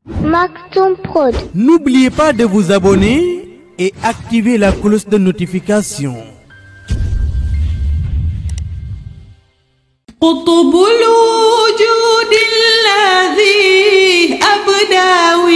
Maktoum Prod. N'oubliez pas de vous abonner et activer la cloche de notification. قطب الوجود الذي أبدى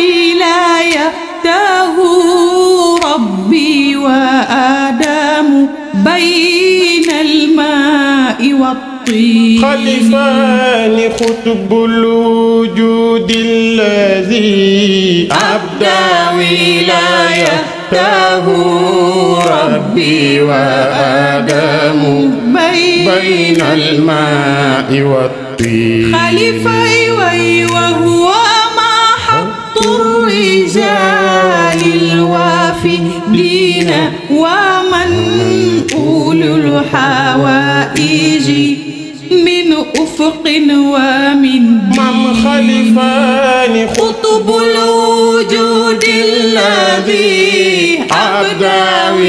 ولايته ربي وآدم بين الماء والطين خلفان خطب الوجود الذي أبدى ولايته ربي وآدم بين الماء والطين خليفة وي وهو ما حط الرجال الوافدين ومن أولو الحوائج من أفق ومن مم دين خلفان قطب الوجود الذي أبدى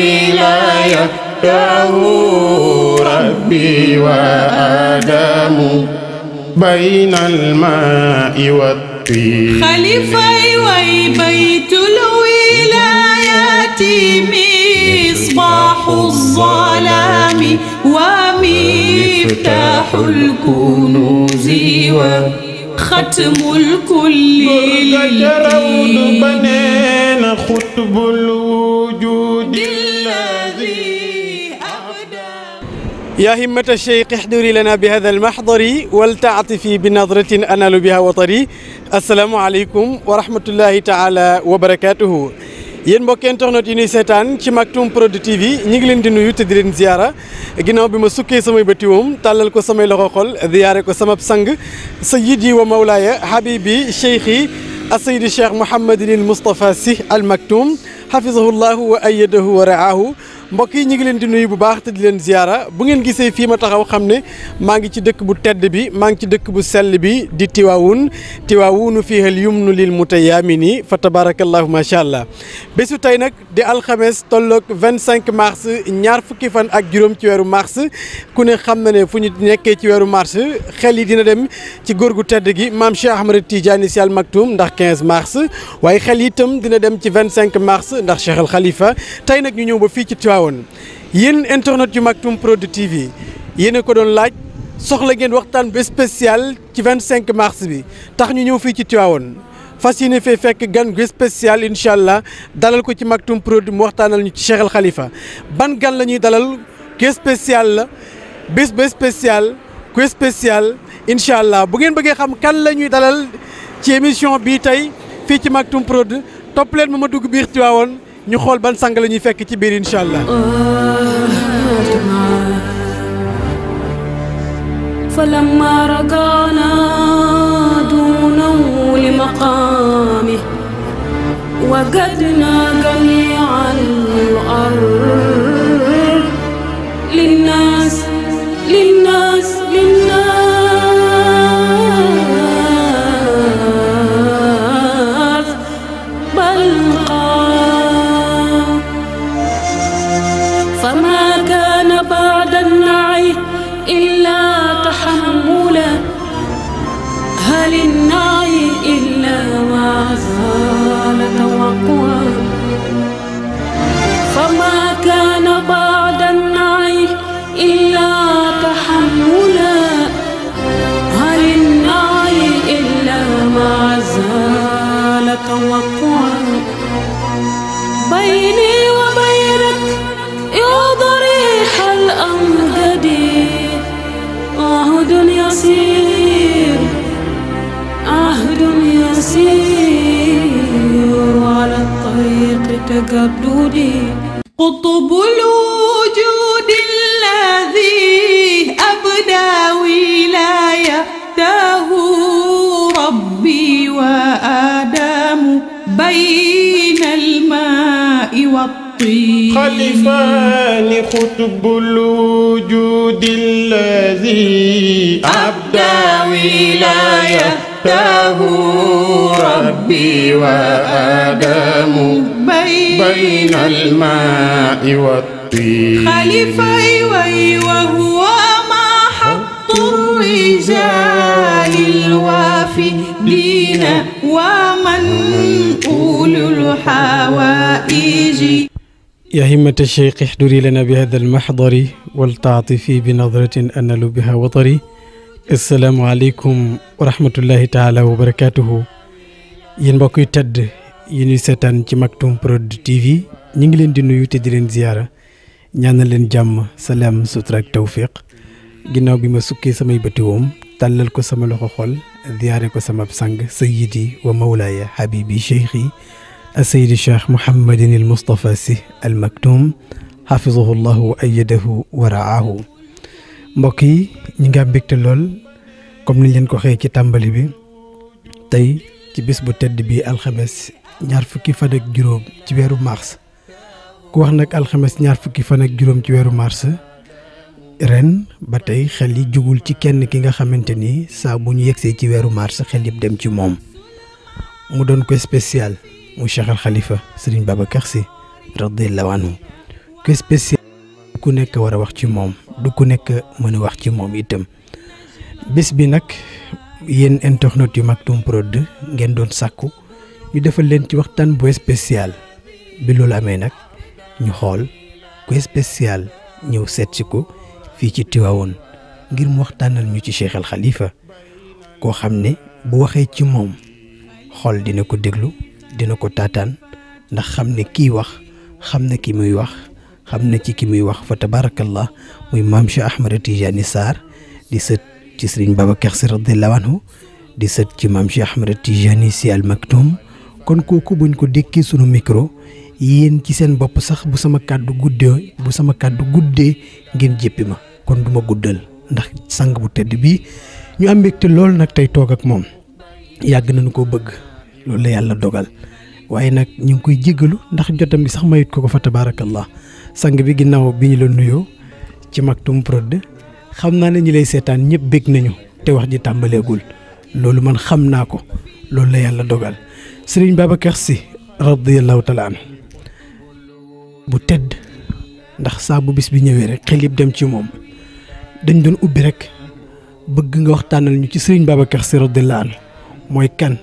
ولايته ربي وآدم بين الماء والطين خليفة وي بيت الولايات مصباح الظلام ومفتاح الكنوز وختم الكل جرود للدين بنين خطب الوجود الذي أبدى يا همة الشيخ احضري لنا بهذا المحضر ولتعطفي بنظرة أنال بها وطري السلام عليكم ورحمة الله تعالى وبركاته yéen mbokk internet yi ñuy seetaan ci Maktoum Prod TV ñu ngi leen di nuyu te di leen ziyaara ginnaaw bi ma sukkee samay bëti woom tàllal ko samay loxo xol ziyaare ko samab sang sayyidi wa mawlaaya habibi cheikhi asayidi cheikh Mouhamadinil Moustapha Sy al Maktoum hafizahullahu wa ayyadahu wa raahu mbokk yi ñu ngi leen di nuyu bu baax te di leen ziyaara bu ngeen gisee fii ma taxaw xam ne maa ngi ci dëkk bu tedd bi maa ngi ci dëkk bu sell bi di Tiwaawun Tiwaawunu fiihal yumnu lil mutayaamini fa tabarakallahu macha allah bésu tey nag di alxames tolloog 25 mars ñaar fukki fan ak juróom ci weeru mars ku ne xam na ne fu ñu nekkee ci weeru mars xel yi dina dem ci góor gu tedd gi maam Cheikh Ahmed Tidiane Sy Al Maktoum ndax 15 mars waaye xel yi itam dina dem ci 25 mars ndax Cheikh Al Khalifa tey nag ñu ñëw ba fii ci Tivaouane yéen internet yu Maktoum Prod TV yéen a ko doon laaj soxla ngeen waxtaan bu spécial ci 25 mars bi tax ñu ñëw fii ci Tivaouane fas yéene fee fekk gan gu spécial incha allah dalal ko ci Maktoum Prod mu waxtaanal ñu ci Cheikh Al Khalifa ban gan la ñuy dalal ku spécial la bés ba spécial ku spécial incha allah bu ngeen bëggee xam kan la ñuy dalal ci émission bii tey fii ci Maktoum Prod topp leen ma ma dugg biir Tivaouane ñu xool ban sang la ñuy fekk ci biir incha allah. فلما ركعنا دونه لمقامه وجدنا جميع الأرض للناس للناس للناس بل قام فما كان بعد النعي إلا تحملا هل النعي إلا ما زال توقعا فما كان بعد النعي إلا تحملا هل النعي إلا ما زال توقعا بيني وبينك يا ضريح الأمجد عهد يسير عهد يسير على الطريق تجددي قطب الوجود الذي أبدى ولايته ربي وآدم بين الماء والطين خلفان خطب الوجود الذي أبدى ولايته ربي وآدم بين بين الماء والطين خليفة وي وهو ما حط الرجال الوافدين ومن يا همة الشيخ احضري لنا بهذا المحضر والتعطفي بنظرة أنل بها وطري السلام عليكم ورحمة الله تعالى وبركاته yéen mbokk yu tedd yi ñuy seetaan ci Maktoum Prod TV ñu ngi leen di nuyu te di leen ziyaara ñaanal leen jàmm salaam sutura ak tawfiq ginnaaw bi ma sukkee samay bëti woom tàllal ko sama loxo xol ziyaare ko sama sang sayyidi wa mawlaaya habibi cheikhi asayidi cheikh Mouhamadin il Moustapha Sy al Maktoum xafizahu llahu wa ayadahu wa raahu mbokk yi ñi nga mbégte lool comme niñ leen ko xëyee ci tàmbali bi tey ci bis bu tedd bi alxames ñaar fukki fan ak juróom ci weeru mars ku wax nag alxames ñaar fukki fan ak juróom ci weeru mars ren ba tey xel yi jugul ci kenn ki nga xamante ni saa bu ñu yegsee ci weeru mars xel yëpp dem ci moom mu doon ko spécial mu Cheikh al Khalifa Serigne Babacar Sy radiyallahu anhu ko spécial du ku nekk war a wax ci moom du ku nekk mën a wax ci moom itam bés bi nag yéen internet yu Maktoum Prod ngeen doon sàkku ñu defal leen ci waxtaan bu spécial bi loolu amee nag ñu xool ku spécial ñëw seet si ko fii ci Tivaouane ngir mu waxtaanal ñu ci Cheikh al Khalifa koo xam ne bu waxee ci moom xool dina ko déglu dina ko taataan ndax xam ne kii wax xam ne ki muy wax xam ne ci ki muy wax fa tabarakallah muy maam Cheikh Ahmed Tidiane Sarr di sët ci sëriñ Babacar Sy radiyallahu anhu di sët ci maam Cheikh Ahmed Tidiane Sy Al Maktoum kon kooku buñ ko dékkee sunu micro yéen ci seen bopp sax bu sama kàddu guddee bu sama kàddu guddee ngeen jéppi ma kon du ma guddal ndax sang bu tedd bii ñu am mbégte lool nag tey toog ak moom yàgg nañu ko bëgg loolu la yàlla dogal waaye nag ñu ngi koy jéggalu ndax jotam bi sax mayut ko ko fa tabaarakallah sang bi ginnaaw bi ñu la nuyoo ci Maktoum Prod xam naa ne ñi lay seetaan ñëpp bég nañu te wax ji tàmbaleegul loolu man xam naa ko loolu la yàlla dogal sëriñ Babacar Sy radiyallahu taala anhu bu tedd ndax saa bu bis bi ñëwee rek xel yëpp dem ci moom dañ doon ubbi rek bëgg nga waxtaanal ñu ci sëriñ Babacar Sy radiyallahu anhu mooy kan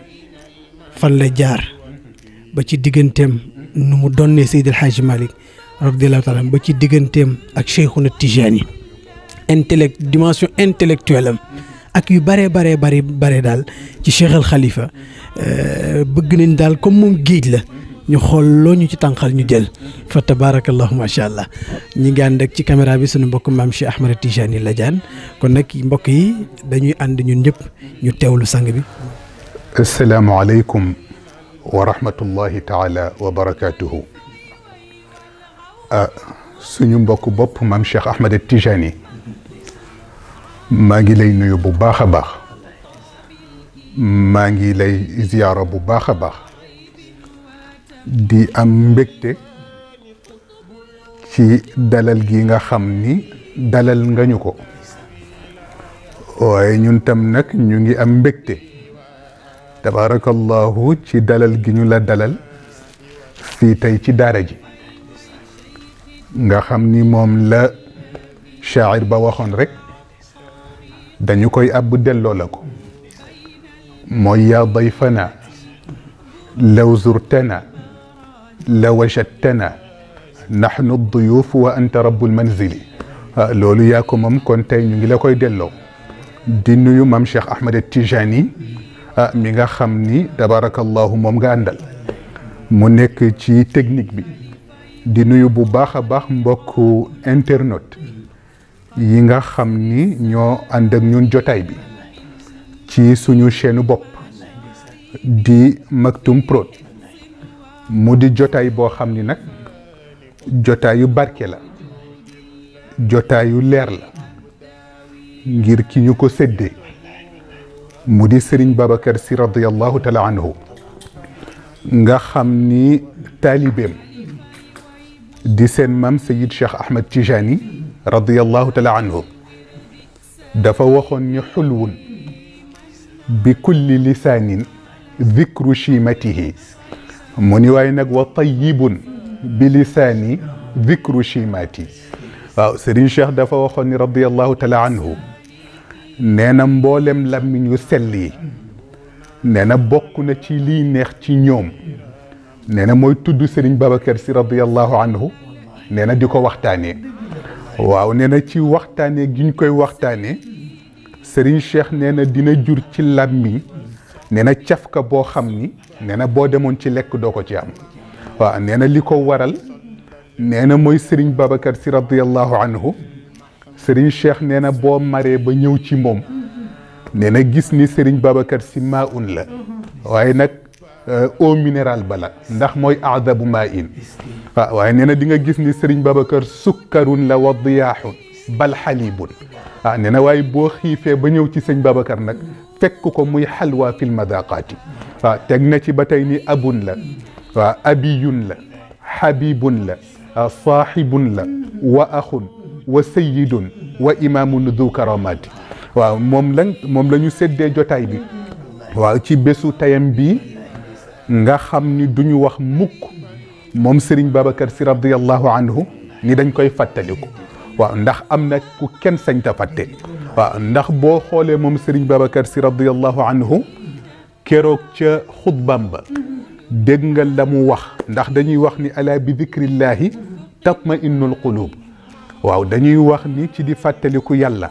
fan la jaar ba ci digganteem nu mu donnee Seydi El Hadji Malick radiyallahu taala ba ci digganteem ak Cheikhuna Tijani intellect dimension intellectuelle am ak yu bare bare bare bare daal ci Cheikh al Khalifa bëgg nañ daal comme moom géej la ñu xool loo ñu ci tànqal ñu jël fa tabarakallahu macha allah ñi ngi ànd ak ci caméra bi sunu mbokk maam Cheikh Ahmed Tijani Ladiane kon nag mbokk yi dañuy ànd ñun ñëpp ñu teewlu sang bi. asalaamaaleykum wa rahmatullahi taala wa barakaatuhu. suñu mbokk bopp maam Cheikh Ahmed Tijani. maa ngi lay nuyu bu baax a baax maa ngi lay ziyaara bu baax a baax di am mbégte ci dalal gi nga xam ni dalal nga ñu ko waaye ñun tam nag ñu ngi am mbégte tabaarakallahu ci dalal gi ñu la dalal fii tey ci daara ji nga xam ni moom la shaacir ba waxoon rek dañu koy àbb delloo la ko mooy yaa dayfana law zurtana la wajadtana naxnu duyuuf wa anta rabbul manzili loolu yaa ko moom kon tey ñu ngi la koy delloo di nuyu maam Cheikh Ahmed Tijani mi nga xam ni tabarakallahu moom nga àndal mu nekk ci technique bi di nuyu bu baax a baax mbokku internaute yi nga xam ni ñoo ànd ak ñun jotaay bi ci suñu chaîne bopp di Maktoum Prod mu di jotaay boo xam ni nag jotaayu barke la jotaayu leer la ngir ki ñu ko séddee mu di Serigne Babacar Sy radiyallahu taala anhu nga xam ni taalibeem di seen maam Sayid Cheikh Ahmed Tijani radiyallahu taala anhu dafa waxoon ni xulwun bi kulli lisaanin dikru chimatihi mu ni waaye nag wa tayibun bi lisaani dikru chimati waaw Serigne Cheikh dafa waxoon ni radiyallahu taala anhu nee na mboolem làmmiñ yu sell yi nee na bokk na ci liy neex ci ñoom nee na mooy tudd Serigne Babacar si radiyallahu anhu nee na di ko waxtaanee waaw nee na ci waxtaanee gi ñu koy waxtaanee Serigne Cheikh nee na dina jur ci làmmiñ nee na cafka boo xam ni nee na boo demoon ci lekk doo ko ci am waaw nee na li ko waral nee na mooy Serigne Babacar si radiyallahu anhu Serigne Cheikh nee na boo maree ba ñëw ci moom nee na gis ni Serigne Babacar si maa un la waaye nag eau minérale ba la ndax mooy aadabu maa in waaw waaye nee na di nga gis ni Serigne Babacar sukkarun la wa diyaaxun bal xalibun ah nee na waaye boo xiifee ba ñëw ci sëñ Babacar nag fekk ko muy xalwa fil madaqaati waaw teg na ci ba tey ni abun la waaw abiyun la xabibun la saaxibun la wa axun wa sayidun wa imaamun du karamaati waaw moom la moom la ñu séddee jotaay bi waaw ci bésu tayam bii nga xam ni duñu wax mukk moom Serigne Babacar si radiyallahu anhu ni dañ koy fàttaliku waaw ndax am na ku kenn sañ ta fàtte waaw ndax boo xoolee moom Serigne Babacar si radiyallahu anhu keroog ca xutbam ba dégg nga la mu wax ndax dañuy wax ni ala bi dikrillahi tatma innul qulub waaw dañuy wax ni ci di fàttaliku yàlla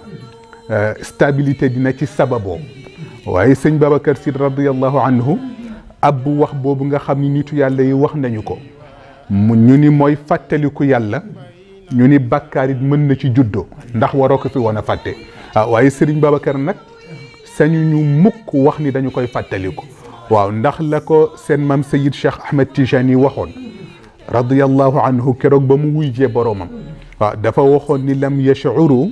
stabilité dina ci sababoo waaye sëñ Babacar si radiyallahu anhu ab wax boobu nga xam ni nitu yàlla yi wax nañu ko mu ñu ni mooy fàttaliku yàlla ñu ni bàkkaar it mën na ci juddoo ndax waroo ko fi woon a fàtte ah waaye Serigne Babacar nag sañu ñu mukk wax ni dañu koy fàttaliku waaw ndax la ko seen maam Sayid Cheikh Ahmed Tijani waxoon radiyallahu anhu keroog ba mu wuyjee boroomam waaw dafa waxoon ni lam yashcuru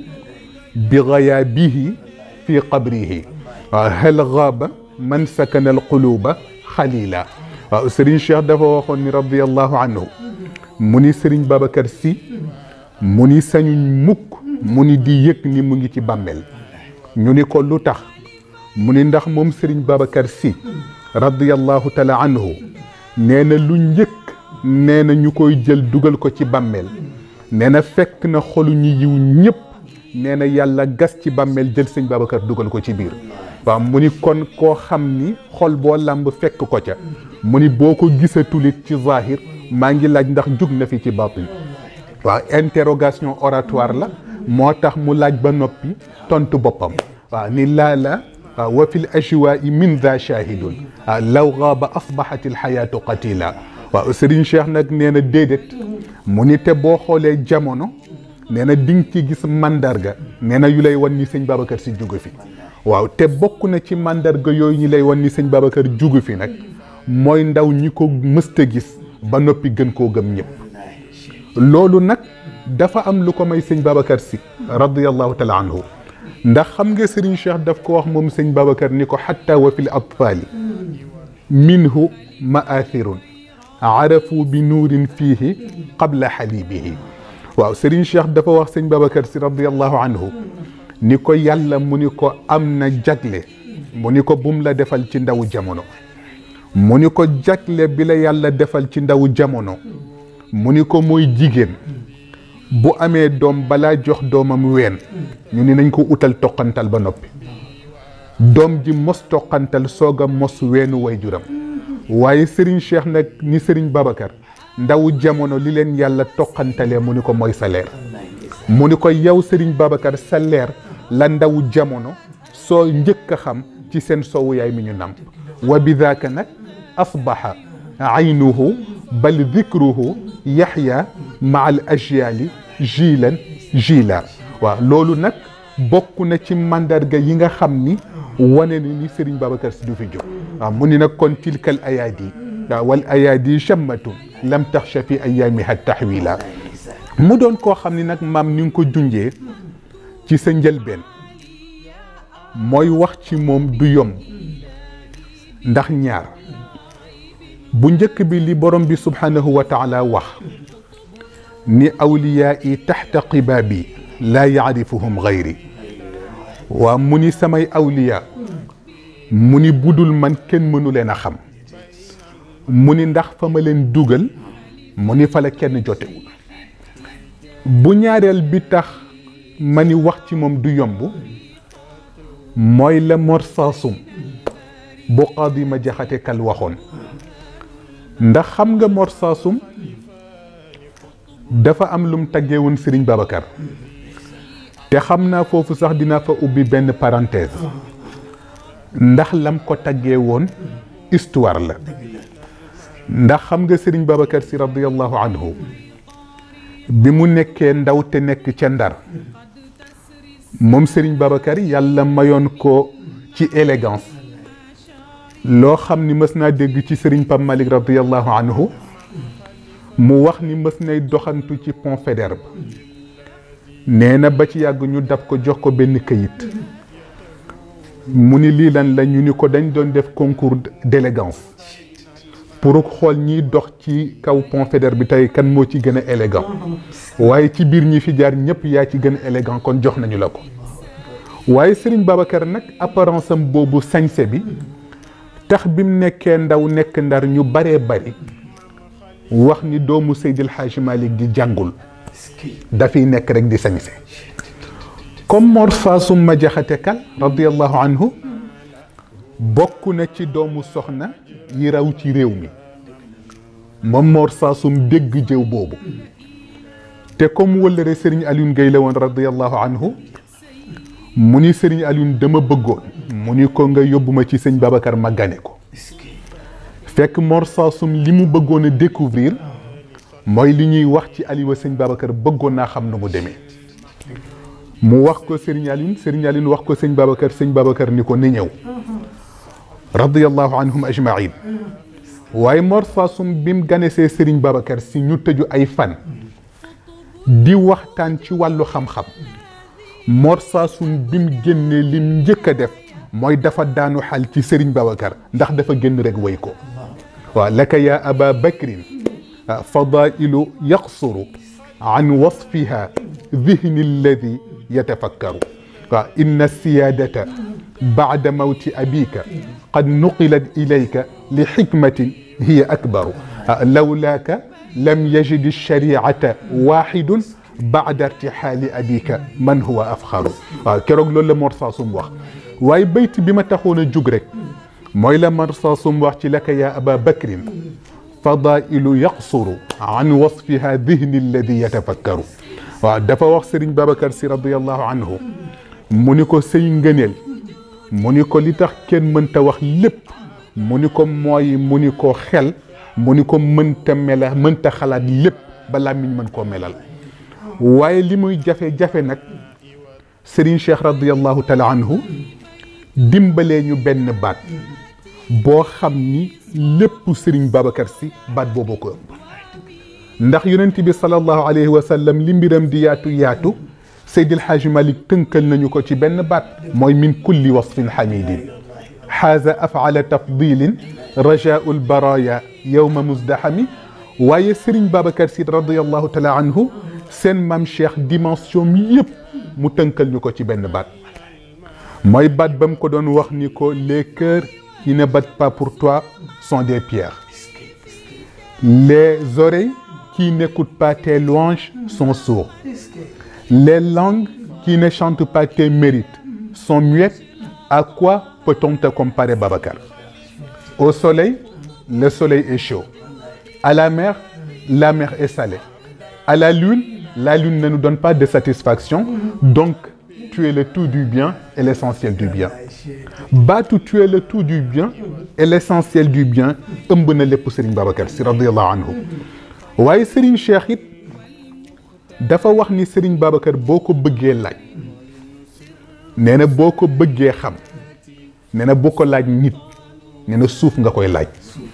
bi gayaabihi fi qabrihi waaw hal gaaba man sakana alquluba xalila waaw Serigne Cheikh dafa waxoon ni radiyallahu anhu mu ni Serigne Babacar si mu ni sañuñ mukk mu ni di yëg ni mu ngi ci bàmmeel ñu ni ko lu tax mu ni ndax moom Serigne Babacar si radiyallahu taala anhu nee na lu njëkk nee na ñu koy jël dugal ko ci bàmmeel nee na fekk na xolu ñi yiw ñëpp nee na yàlla gas ci bàmmeel jël sëñ Babacar dugal ko ci biir waaw mu ni kon koo xam ni xol boo làmb fekk ko ca mu ni boo ko gisatulit ci zahir maa ngi laaj ndax jug na fi ci batin waaw interrogation oratoire la moo tax mu laaj ba noppi tontu boppam waaw ni laa la wa fi l ajwaai min da shahidun waaw law gaaba asbahat alxayaatu qatila waaw Serigne Cheikh nag nee na déedéet mu ni te boo xoolee jamono nee na di nga ci gis mandarga nee na yu lay wan ni sëñ Babacar si jugu fi waaw te bokk na ci mandarga yooyu ñi lay wan ni sëñ Babacar jugu fi nag mooy ndaw ñi ko mësta gis ba noppi gën koo gëm ñëpp loolu nag dafa am lu ko may sëñ Babacar si radiyallahu taala anhu ndax xam nga Serigne Cheikh daf ko wax moom sëñ Babacar ni ko xatta wa fi l atfaali minhu maathirun arafu bi nuurin fiihi qabla xalibihi waaw Serigne Cheikh dafa wax sëñ Babacar si radiyallahu anhu ni ko yàlla mu ni ko am na jagle mu ni ko bum la defal ci ndawu jamono mu ni ko jagle bi la yàlla defal ci ndawu jamono mu ni ko mooy jigéen bu amee doom balaa jox doomam ween ñu ni nañ ko utal toqantal ba noppi doom ji mos toqantal soog a mos weenu wayjuram waaye Serigne Cheikh nag ni Serigne Babacar ndawu jamono li leen yàlla toqantalee mu ni ko mooy sa leer mu ni ko yow Serigne Babacar sa leer la ndawu jamono soo njëkk a xam ci seen sowu yaay mi ñu namp wa bidaaka nag asbaxa aynuhu bal dikruhu yaxya maa al ajyaali jiilan jiila waaw loolu nag bokk na ci mandarga yi nga xam ni wane ni ni Serigne Babacar si du fi jóg waaw mu ni nag kon tilkal ayaadi waaw wal ayaadi chammatun lam taxcha fi ayaamiha taxwila mu doon koo xam ni nag maam ni nga ko junjee ci sa njëlbeen mooy wax ci moom du yomb ndax ñaar bu njëkk bi li borom bi subhanahu wa taala wax ni awliyaa yi taxta qibaabi laa yaarifuhum gayri waa mu ni samay awliyaa mu ni budul man kenn mënu leen a xam mu ni ndax fa ma leen dugal mu ni fa la kenn jotewul bu ñaareel bi tax ma ni wax ci moom du yomb mooy la mor saasum bu qaadi ma jaxate kal waxoon ndax xam nga Mor Saasum dafa am lum taggee woon Serigne Babacar te xam naa foofu sax dinaa fa ubbi benn parenthèse ndax lam ko taggee woon histoire la ndax xam nga Serigne Babacar si radiyallahu anhu bi mu nekkee ndaw te nekk ca ndar moom Serigne Babacar yàlla mayoon ko ci élégance loo xam ni mës naa dégg ci Serigne Pape Malick radiyallahu anhu mu wax ni mës nay doxantu ci pont Faidherbe nee na ba ci yàgg ñu dab ko jox ko benn këyit mu ni lii lan la ñu ni ko dañ doon def concours d'élégance pour xool ñiy dox ci kaw pont Faidherbe bi tey kan moo ci gën a élégant waaye ci biir ñi fi jaar ñëpp yaa ci gën a élégant kon jox nañu la ko waaye Serigne Babacar nag apparence am boobu sañse bi tax bi mu nekkee ndaw nekk ndar ñu baree bari wax ni doomu Seydil Hadji Malick di jàngul dafiy nekk rek di sañse comme Mor Saasum ma jaxate kal radiallahu anhu bokk na ci doomu soxna yi raw ci réew mi moom Mor Saasum dégg jëw boobu te comme wëllëre Serigne Alioune Gueye la woon radiallahu anhu mu ni Serigne Alioune dama bëggoon mu ni ko nga yóbbu ma ci sëñ Babacar ma gane ko fekk Mor Saasum li mu bëggoon a découvrir mooy li ñuy wax ci Aliwa sëñ Babacar bëggoon naa xam nu mu demee mu wax ko Serigne Alioune Serigne Alioune wax ko sëñ Babacar sëñ Babacar ni ko ni ñëw radiyallahu anhum ajmain waaye Mor Saasum bi mu ganesee Serigne Babacar si ñu tëju ay fan di waxtaan ci wàllu xam-xam Mor Saasum bi mu génnee lim njëkk a def mooy dafa daanu xal ci Serigne Babacar ndax dafa génn rek way ko waaw laka yaa aba bakrin fadailu yaqsuru an wasfiha dihni alladi yatafakkaru waaw inna siyaadata baada mawti abika qad nuqilat ilayka li xikmatin hiya akbaru lawlaaka lam yajid alshariata waxidun baada irtixaali abika man huwa afxaru waaw keroog loolu la Mor Saasum wax waaye bayt bi ma taxoon a jug rek mooy la Mor Saasum wax ci laka yaa aba bakrin fadailu yaqsuru an wasfiha dihni alladi yatafakkaru waaw dafa wax Serigne Babacar si radiallahu anhu mu ni ko sëy ngëneel mu ni ko li tax kenn mënta wax lépp mu ni ko mooy mu ni ko xel mu ni ko mënta mela mënta xalaat lépp ba làmmiñ mën koo melal waaye li muy jafe-jafe nag Serigne Cheikh radiallahu taala anhu dimbalee ñu benn baat boo xam ni lépp Serigne Babacar si baat boobu ko ëpp ndax yonent bi sallallahu alayhi wa sallam li mbiram di yaatu yaatu Seydil Hadji Malick tënkal nañu ko ci benn baat mooy min kulli wasfin xamidin xaaza afala tafdilin rajaau lbaraya yowma musdahami waaye Serigne Babacar si radiallahu taala anhu seen maam Cheikh dimension mi yëpp mu tënkal ñu ko ci benn baat mooy baat ba mu ko doon wax ni ko les cœurs qui ne battent pas pour toi sont des pierres les oreilles qui n'écoutent pas tes louanges sont sourds les langues qui ne chantent pas tes mérites sont muettes à quoi peut-on te comparer Babacar au soleil le soleil est chaud à la mer la mer est salée à la lune la lune ne nous donne pas de satisfaction donc tu es le tout du bien et l'essentiel du bien baatu tu es le tout du bien et l'essentiel du bien ëmb na lépp Serigne Babacar si radiallahu anhu waaye Serigne Cheikh it dafa wax ni Serigne Babacar boo ko bëggee laaj nee na boo ko bëggee xam nee na boo ko laaj nit nee na suuf nga koy laaj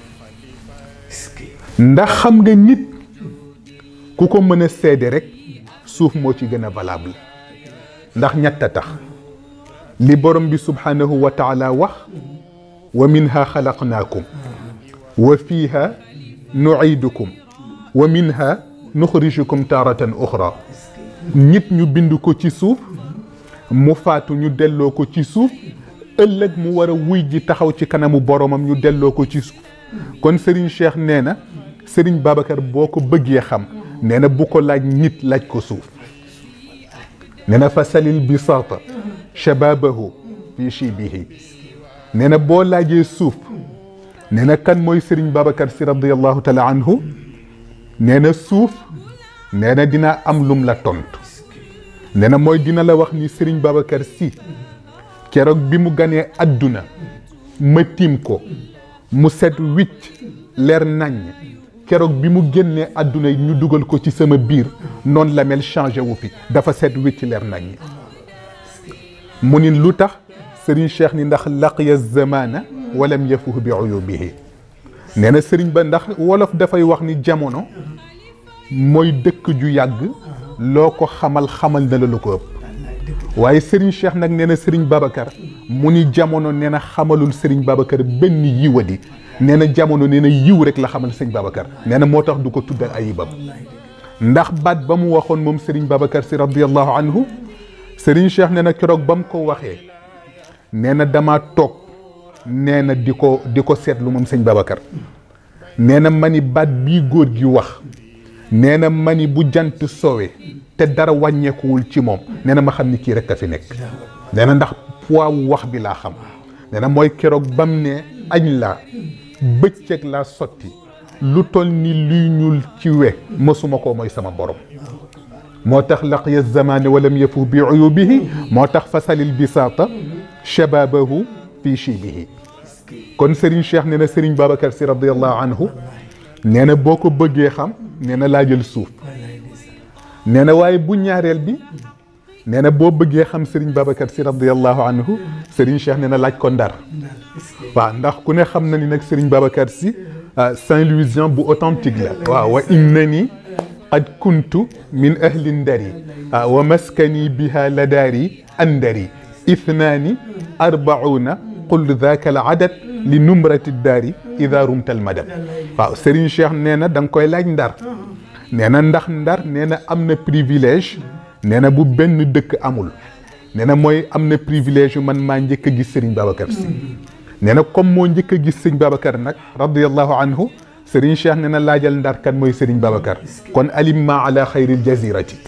ndax xam nga nit ku ko mën a seede rek suuf moo ci gën a valable ndax ñett a tax li borom bi subhanahu wa taala wax wa minha xalaqnaakum wa fiha nuidukum wa minha nuxrijukum taratan uxra nit ñu bind ko ci suuf mu faatu ñu delloo ko ci suuf ëllëg mu war a wuy ji taxaw ci kanamu boromam ñu delloo ko ci suuf kon Serigne Cheikh nee na Serigne Babacar boo ko bëggee xam nee na bu ko laaj nit laaj ko suuf nee na fa salil bisaata shababahu fi shibihi nee na boo laajee suuf nee na kan mooy Serigne Babacar si radiallahu taala anhu nee na suuf nee na dina am lum la tontu nee na mooy dina la wax ni Serigne Babacar si keroog bi mu ganee adduna ma tiim ko mu set wicc leer naññ keroog bi mu génnee adduna ñu dugal ko ci sama biir noonu la mel changé wu fi dafa set wicc leer naññ mu ni lu tax Serigne Cheikh ni ndax laqiya zamana walam yafuhu bi uyubihi nee na Serigne ba ndax wolof dafay wax ni jamono mooy dëkk ju yàgg loo ko xamal xamal na la lu ko ëpp waaye Serigne Cheikh nag nee na Serigne Babacar mu ni jamono nee na xamalul Serigne Babacar benn yiwadi nee na jamono nee na yiw rek la xamal Serigne Babacar nee na moo tax du ko tuddal ayibam ndax baat ba mu waxoon moom Serigne Babacar si radiyallahu anhu Serigne Cheikh nee na keroog ba mu ko waxee nee na dama toog nee na di ko di ko seetlu moom sëñ Babacar nee na ma ni baat bii góor gi wax nee na ma ni bu jant sowe te dara wàññeekuwul ci moom nee na ma xam ni kii rek a fi nekk nee na ndax poids wu wax bi laa xam nee na mooy keroog bam ne añ laa bëccëg laa sotti lu toll ni luy ñuul ci we mësuma koo mooy sama borom moo tax laqiya zamane walam yafu bi uyubihi moo tax fasalil bisaata shababahu fi shibihi kon Serigne Cheikh nee na Serigne Babacar si radiallahu anhu nee na boo ko bëggee xam nee na laa jël suuf nee na waaye bu ñaareel bi nee na boo bëggee xam Serigne Babacar si radiallahu anhu Serigne Cheikh nee na laaj ko ndar waaw ndax ku ne xam na ni nag Serigne Babacar si Saint-Louisien bu authentique la waaw wa innani qad kuntu min ahli ndari wa maskani biha ladaari andari ithnaani arbauna qul dhaka al adad li numrati daari ida rumta al madad waaw Serigne Cheikh nee na da nga koy laaj ndar nee na ndax ndar nee na am na privilège nee na bu benn dëkk amul nee na mooy am na privilège yu man maa njëkk a gis Serigne Babacar si nee na comme moo njëkk a gis Serigne Babacar nag radiallahu anhu Serigne Cheikh nee na laajal ndar kan mooy Serigne Babacar kon alim ma ala xayril jazirati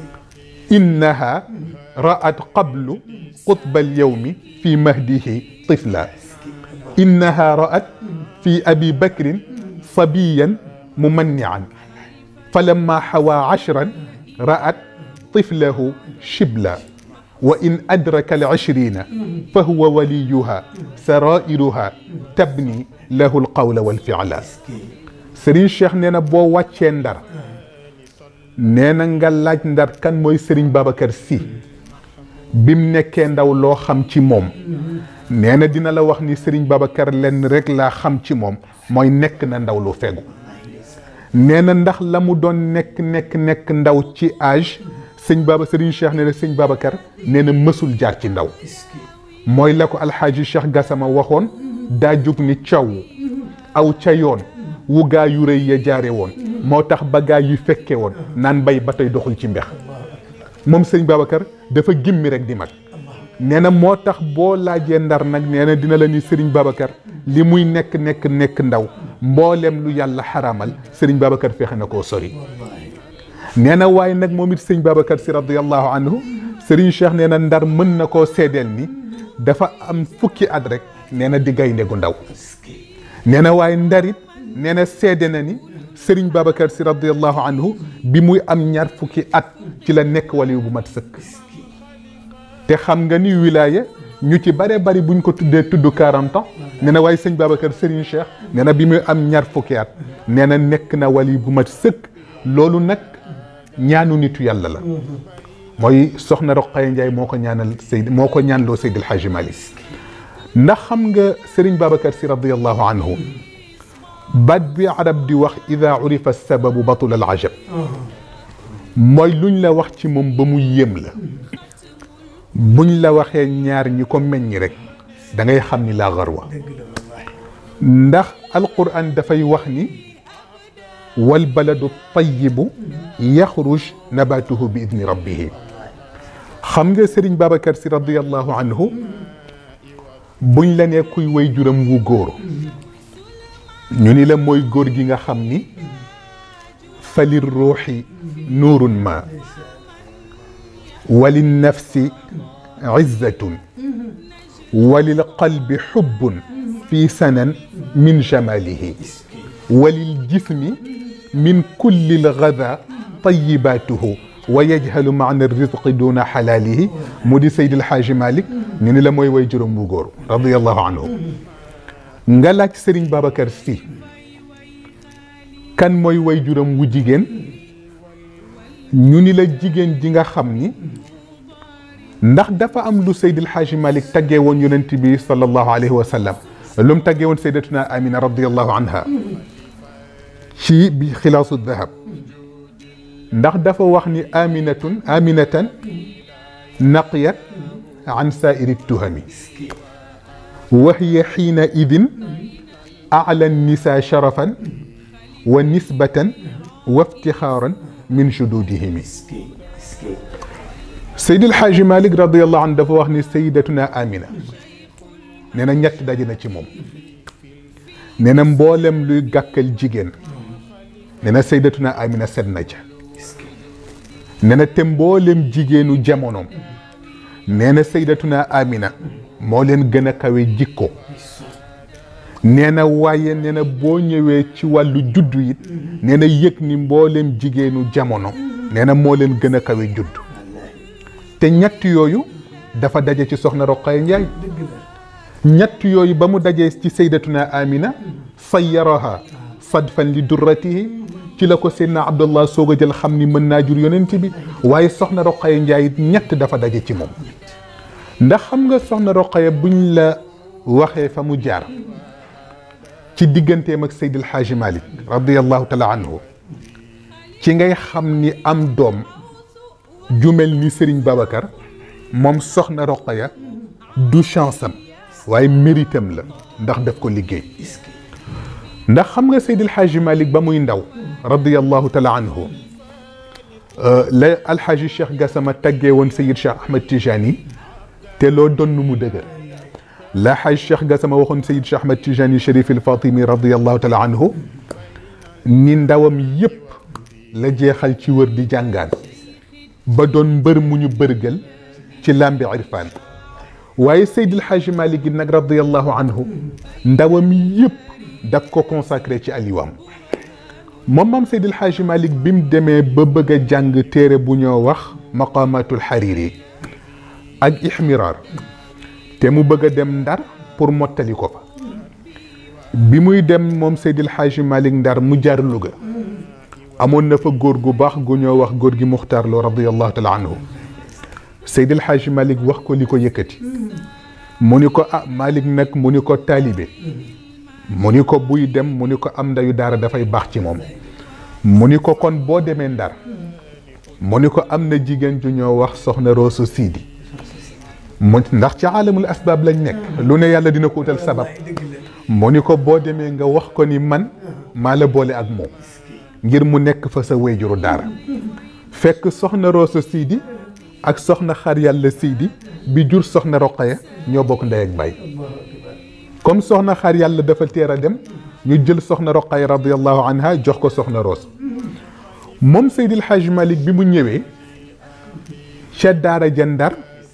innaha ra'at qablu qutba alyawmi fi mahdihi tifla innaha ra'at fi abi bakrin sabiyan mumannian falamma حوى عشرا رأت طفله شبلا وإن أدرك العشرين فهو وليها سرائرها تبني له القول والفعل Serigne Cheikh nee na boo wàccee ndar nee na nga laaj ndar kan mooy Serigne Babacar Sy bim nekkee ndaw loo xam ci moom nee na dina la wax ni Serigne Babacar lenn rek laa xam ci moom mooy nekk na ndaw lu fegu nee na ndax la mu doon nekk nekk nekk ndaw ci âge sëñ Baba Serigne Cheikh nee na sëñ Babacar nee na mësul jaar ci ndaw mooy la ko alxaaji Cheikh Gassama waxoon daa jug ni caw aw ca yoon wu gaa yu rëy ya jaare woon moo tax ba gaa yu fekke woon naan bay ba tey doxul ci mbex moom sëñ Babacar dafa gimmi rek di mag nee na moo tax boo laajee ndar nag nee na dina la ni Serigne Babacar li muy nekk nekk nekk ndaw mboolem lu yàlla xaraamal Serigne Babacar fexe na koo sori nee na waaye nag moom it sëñ Babacar si radiallahu anhu Serigne Cheikh nee na ndar mën na koo seedeel ni dafa am fukki at rek nee na di gaynde gu ndaw nee na waaye ndarit nee na seede na ni Serigne Babacar si radiallahu anhu bi muy am ñaar fukki at ci la nekk waliyu bu mat sëkk te xam nga ni wilaya ñu ci bare bari buñ ko tuddee tudd 40 ans nee na waaye sëñ Babacar Serigne Cheikh nee na bi muy am ñaar fukki at nee na nekk na wali bu mat sëkk loolu nag ñaanu nitu yàlla la mooy soxna Roqaya Ndiaye moo ko ñaanal Seyd moo ko ñaanloo Seydil Hadji Malick ndax xam nga Serigne Babacar si radiallahu anhu baat bi arab di wax ida urifa sababu batul al ajab mooy luñ la wax ci moom ba mu yéem la buñ la waxee ñaar ñi ko meññ rek da ngay xam ni laa garwa ndax alquran dafay wax ni wal baladu tayibu yaxruj nabatuhu bi idni rabbihi xam nga Serigne Babacar si radiallahu anhu buñ la nee kuy way juram wu góor ñu ni la mooy góor gi nga xam ni falir ruuxi nuurun ma walin nafsi izzatun walil qalbi xubbun fi sanan min jamalihi walil jismi min kulli lgada tayibatuhu wa yajhalu maana rizqi duna xalaalihi mu di Seydil Xaaji Malik ñu ni la mooy way juróom bu góor radiallahu anhu nga laaj Serigne Babacar Sy kan mooy way juróom wu jigéen ñu ni la jigéen ji nga xam ni ndax dafa am lu Seydil Xaaji Malik taggee woon yonent bi sallallahu alayhi wa sallam lu mu taggee woon saydatuna Amina radiallahu anha ci bi xilaasu dahab ndax dafa wax ni aminatun aminatan naqiyat an saairi tuhami wa hiya xiina idin ala nisa sharafan wa nisbatan wa iftixaaran min jududihimi Seydil Xaaji Malik radiallahu anhu dafa wax ni sayidatuna amina nee na ñett daje na ci moom nee na mboolem luy gàkkal jigéen nee na saydatuna amina set na ca nee na te mboolem jigéenu jamonoom nee na saydatuna amina moo leen gën a kawe jikko nee na waaye nee na boo ñëwee ci wàllu juddu it nee na yëg ni mboolem jigéenu jamono nee na moo leen gën a kawe juddu te ñett yooyu dafa daje ci soxna Roqaya Njaay ñett yooyu ba mu dajee ci saydatuna amina sayyaraha sadfan li durratihi ci la ko seydna abdullah soog a jël xam ni mën naa jur yonent bi waaye soxna roqaya njaay it ñett dafa daje ci moom ndax xam nga soxna roqaya buñ la waxee fa mu jaar ci digganteem ak seydil xaaji malik radiallahu taala anhu ci ngay xam ni am doom jumel ni sëriñ babacar moom soxna roqaya du chance am waaye méritam la ndax daf ko liggéey ndax xam nga Seydil Xaaji Malik ba muy ndaw radiallahu taala anhu la alxaaji Cheikh Gassama taggee woon Seyid Cheikh Ahmed Tijani te loo doon mu dëgër la xaaj Cheikh Gassama waxoon Seyid Cheikh Ahmed Tijani Chérif il Fatimi radiallahu taala anhu ni ndawam yépp la jeexal ci wër di jàngaan ba doon mbër mu ñu bërgal ci làmbi irfaan waaye Seydil Xaaji Malik gi nag radiallahu anhu ndawam yépp daf ko consacré ci aliwam moom maam Seydil Xaaji Malik bi mu demee ba bëgg a jàng téere bu ñoo wax maqamatul xariri ak ixmiraar te mu bëgg a dem ndar pour mottali ko fa bi muy dem moom Seydil Xaaji Malik ndar mu jaar Louga amoon na fa góor gu baax gu ñoo wax góor gi Muxtaar Lo radiallahu taala anhu Seydil Xaaji Malik wax ko li ko yëkkati mu ni ko ah Malik nag mu ni ko taalibe mu ni ko buy dem mu ni ko am ndayu daara dafay baax ci moom mu ni ko kon boo demee ndar mu ni ko am na jigéen ju ñoo wax soxna Roosu Siidi mu ndax ci aalamul asbaab lañ nekk lu ne yàlla dina ko utal sabab mu ni ko boo demee nga wax ko ni man maa la boole ak moom ngir mu nekk fa sa wéyjuru daara fekk soxna Roosu Siidi ak soxna xar yàlla Siidi bi jur soxna Roqaya ñoo bokk ndey ak baay comme soxna xar yàlla dafa teer a dem ñu jël soxna roqay radiallahu anha jox ko soxna roos moom Seydil Hadj Malick bi mu ñëwee ca daara ja Ndar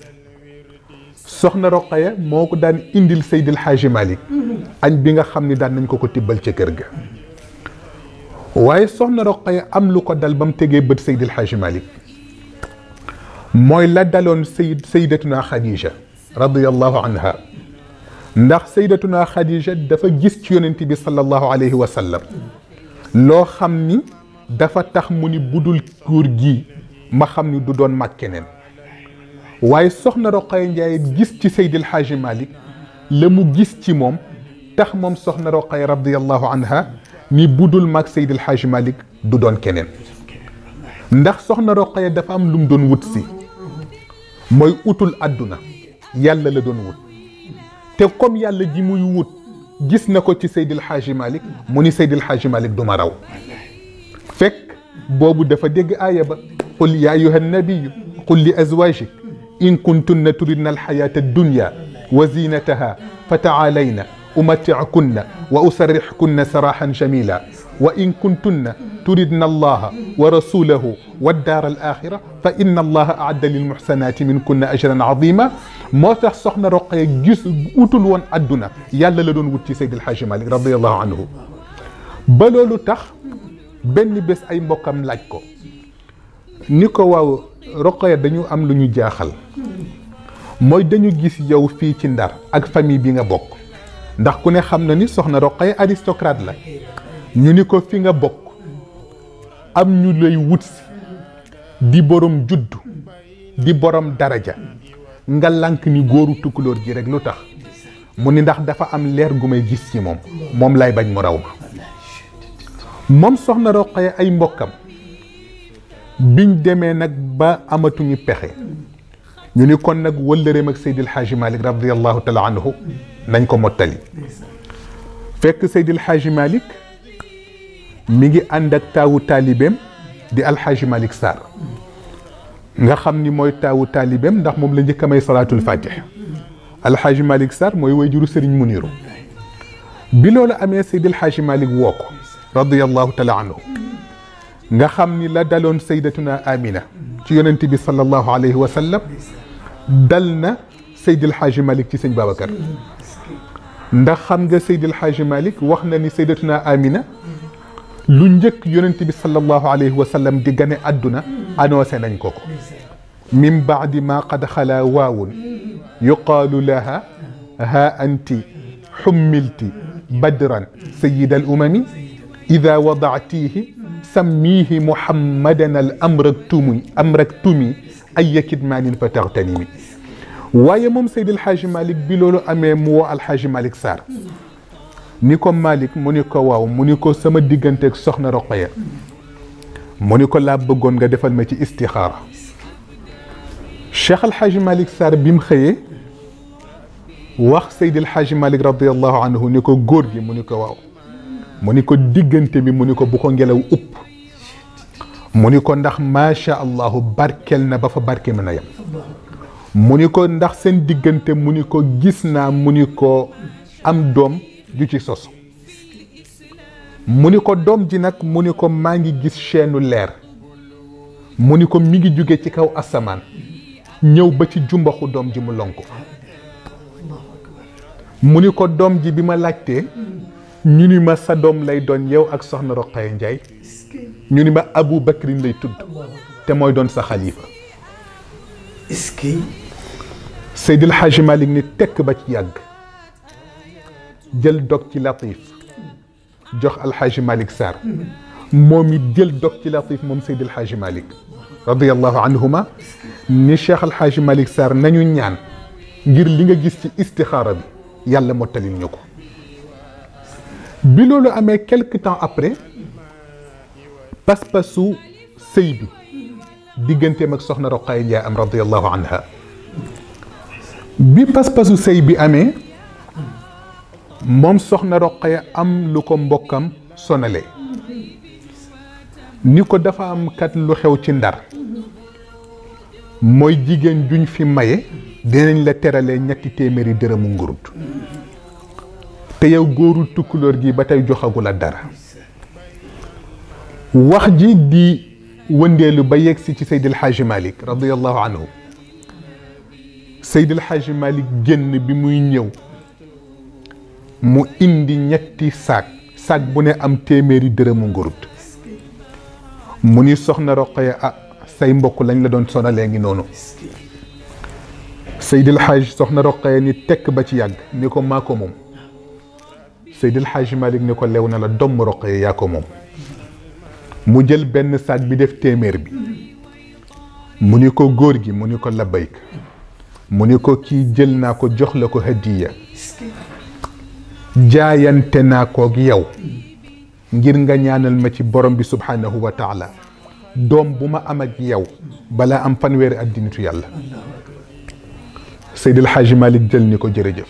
soxna roqaya moo ko daan indil Seydil Hadj Malick añ bi nga xam ni daan nañ ko ko tibbal ca kër ga waaye soxna roqaya am lu ko dal ba mu tegee bët Seydil Hadj Malick mooy la daloon Seyd Seydatuna Khadija radiallahu anha ndax saydatuna Khadija dafa gis ci yonent bi sallallahu alayhi wa sallam loo xam ni dafa tax mu ni budul góor gi ma xam ni du doon mag keneen waaye soxna Roqaya Njaay gis ci Seydil Xaaji Malik la mu gis ci moom tax moom soxna Roqaya radiallahu anha ni budul mag Seydil Xaaji Malik du doon keneen ndax soxna Roqaya dafa am lu mu doon wut si mooy utul àdduna yàlla la doon wut te comme yàlla ji muy wut gis na ko ci Seydil Xaaji Malik mu ni Seydil Xaaji Malik du ma raw fekk boobu dafa dégg aaya ba qul ya ayuha nabiyu qul li azwajik in kuntunna turidna alxayata addunya wa zinataha fa taalayna umati'kunna wa usarrihkunna sarahan jamila wa in kuntunna turidna allaha wa rasulahu wa daar al axira fa inna allaha aadda lil muxsanaati min kunna ajran azima moo tax soxna Roqaya gis utul woon adduna yàlla la doon wut ci Seydi El Hadji Malick radiallahu anhu ba loolu tax benn bés ay mbokkam laaj ko ni ko waaw Roqaya dañu am lu ñu jaaxal mooy dañu gis yow fii ci ndar ak famille bi nga bokk ndax ku ne xam na ni soxna Roqaya aristocrate la ñu ni ko fi nga bokk am ñu lay wut si di borom juddu di borom daraja nga lànk ni góoru tukkulóor ji rek lu tax mu ni ndax dafa am leer gu may gis ci moom moom lay bañ mu raw ma moom soxna Roqaya ay mbokkam biñ demee nag ba amatuñu pexe ñu ni kon nag wëllëreem ak Seydil Hadji Malick radiallahu taala anhu nañ ko mottali fekk Seydil Hadji Malick mi ngi ànd ak taawu taalibeem di alxaaji Malick Sarr nga xam ni mooy taawu taalibeem ndax moom la njëkk a may salaatul fatih alxaaji Malick Sarr mooy wayjuru Serigne Muniru bi loolu amee Seydi alxaaji Malick woo ko radiyallahu taala anhu nga xam ni la daloon saydatuna Amina ci yonent bi sallallahu alayhi wa sallam dal na Seydi alxaaji Malick ci sëñ Babacar ndax xam nga Seydi alxaaji Malick wax na ni saydatuna Amina lu njëkk yonent bi sallallahu alayhi wa sallam di gane àdduna annoncé nañ ko ko min baadi ma qad xala waawun yuqaalu laha ha anti xummilti badran sayida al umami ida wadactihi sammihi muhammadan al amraktumi amraktumi aya kidmaanin fa taxtanimi waaye moom Seydi Alxaaji Malick bi loolu amee mu woo Alxaaji Malick Sarr ni ko Malick mu ni ko waaw mu ni ko sama digganteeg soxna Roqaya mu ni ko laa bëggoon nga defal ma ci istixaara Cheikh El Hadj Malick Sarr bi mu xëyee wax Seydi El Hadj Malick radiallahu anhu ni ko góor gi mu ni ko waaw mu ni ko diggante bi mu ni ko bu ko ngelaw upp mu ni ko ndax macha allahu barkel na ba fa barke mën a yem mu ni ko ndax seen diggante mu ni ko gis naa mu ni ko am doom ju ci sos mu ni ko doom ji nag mu ni ko maa ngi gis chaîne leer mu ni ko mi ngi jóge ci kaw asamaan ñëw ba ci jumbaxu doom ji mu lonku mu ni ko doom ji bi ma laajtee ñu ni ma sa doom lay doon yow ak soxna Roqaya Njaay ñu ni ma Abu Bakrin lay tudd te mooy doon sa xalifa est-ce que Seydil Hadji Malick ni tekk ba ci yàgg jël dog ci latif jox alxaaji Malick Sarr moom it jël dog ci latif moom Seydi alxaaji Malick radiallahu anhuma ni Cheikh alxaaji Malick Sarr nañu ñaan ngir li nga gis ci istixaara bi yàlla mottalil ñu ko bi loolu amee quelque temps après pas-pasu sëy bi digganteem ak soxna Roqaya Njaay am radiallahu anha bi pas-pasu sëy bi amee moom soxna Roqaya am lu ko mbokkam sonale ni ko dafa am kat lu xew ci ndar mooy jigéen juñ fi maye dinañ la teralee ñetti téeméeri dërëmu ngurut te yow góorul tukkulóor gi ba tey joxagu la dara wax ji di wëndeelu ba yegsi ci Seydil Hadji Malick radiallahu anhu Seydil Hadji Malick génn bi muy ñëw mu indi ñetti saak saak bu ne am téeméeri dërëmu ngurut mu ni soxna Roqaya ah say mbokk lañ la doon sonalee ngi noonu Seydil Hadj soxna Roqaya ni tekk ba ci yàgg ni ko maa ko moom Seydil Hadj Malick ni ko lew na la domm Roqaya yaa ko moom mu jël benn saak bi def téeméer bi mu ni ko góor gi mu ni ko labbayk mu ni ko kii jël naa ko jox la ko hadiya jaayante naa koog yow ngir nga ñaanal ma ci borom bi subhanahu wa taala doom bu ma am ak yow balaa am fanweeri addinitu yàlla Seydil Hadji Malick jël ni ko jërëjëf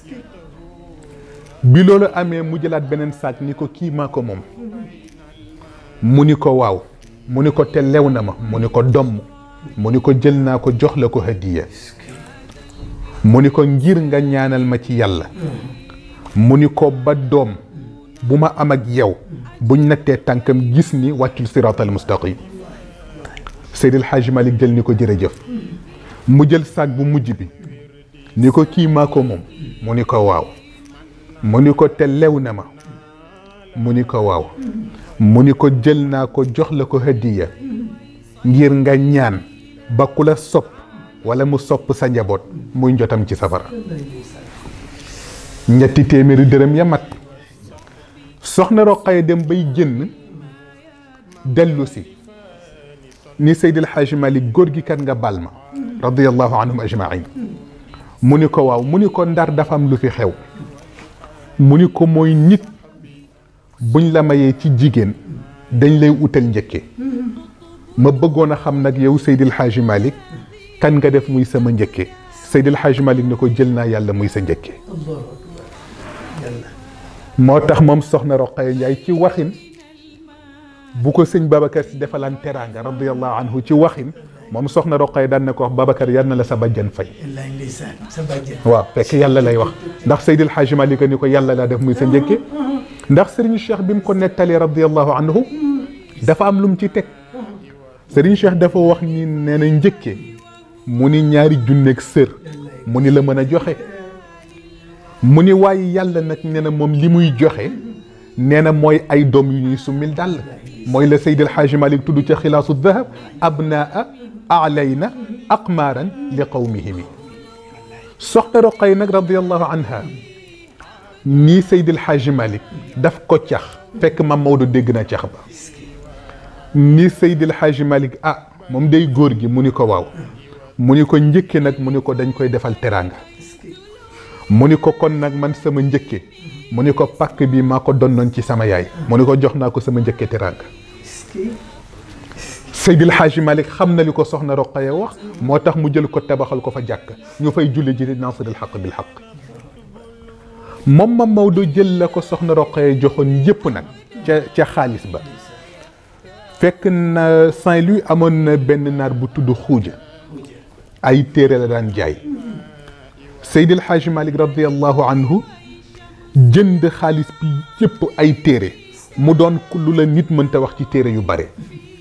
bi loolu amee mu jëlaat beneen saak ni ko kii maa ko moom mu ni ko waaw mu ni ko te lew na ma mu ni ko domm mu ni ko jël naa ko jox la ko hadiya mu ni ko ngir nga ñaanal ma ci yàlla mu ni ko ba doom bu ma am ak yow buñ nattee tànkam gis ni wàccul siraatal mustaqim Seydil Hadji Malick jël ni ko jërëjëf mu jël saag bu mujj bi ni ko kii maa ko moom mu ni ko waaw mu ni ko te lew na ma mu ni ko waaw mu ni ko jël naa ko jox la ko hadiya ngir nga ñaan ba ku la sopp wala mu sopp sa njaboot muy njotam ci safara ñetti téeméeri dërëm ya mat soxna Roqaya dem bay génn dellu si ni Seydil Hadji Malick góor gi kat nga bal ma radiyallahu anhum ajmain mu ni ko waaw mu ni ko ndar dafa am lu fi xew mu ni ko mooy nit buñ la mayee ci jigéen dañ lay utal njëkke ma bëggoon a xam nag yow Seydil Hadji Malick kan nga def muy sama njëkke Seydil Hadji Malick ne ko jël naa yàlla muy sa njëkke moo tax moom soxna Roqaya Njaay ci waxin bu ko sëñ Babacar si defalaan teraanga radiyallahu anhu ci waxin moom soxna Roqaya daan na ko wax Babacar yal na la sa bàjjan fay wallaay ndeysaan sa bàjjen waaw fekk yàlla lay wax ndax Seydil Hadji Malick ni ko yàlla laa def muy sa njëkke ndax Serigne Cheikh bi mu ko nettalee radiyallahu anhu dafa am lu mu ci teg Serigne Cheikh dafa wax ni nee na njëkke mu ni ñaari junneeg sër mu ni la mën a joxe mu ni waaye yàlla nag nee na moom li muy joxe nee na mooy ay doom yu ñuy summil dàll mooy la Seydil Hadji Malick tudd ca xilaasu dahab abnaa alayna aqmaaran li qawmihimi soxna Roqay nag radiallahu anha nii Seydil Hadji Malick daf ko cax fekk mam Maodo dégg na cax ba nii Seydil Hadji Malick ah moom day góor gi mu ni ko waaw mu ni ko njëkke nag mu ni ko dañ koy defal teraanga mu ni ko kon nag man sama njëkke mu ni ko pàkk bi maa ko donnoon ci sama yaay mu ni ko jox naa ko sama njëkke teraanga Seydil Hadji Malick xam na li ko soxna Roqaya wax moo tax mu jël ko tabaxal ko fa jàkk ñu fay julli ji nasril xaq bil xaq moom ma Maodo jël la ko soxna Roqaya joxoon yépp nag ca ca xaalis ba fekk na Saint-Louis amoon na benn naar bu tudd xuuja ay téere la daan jaay Seydil Hadji Malick radiallahu anhu jënd xaalis bi yépp ay téere mu doon lu la nit mënta wax ci téere yu bare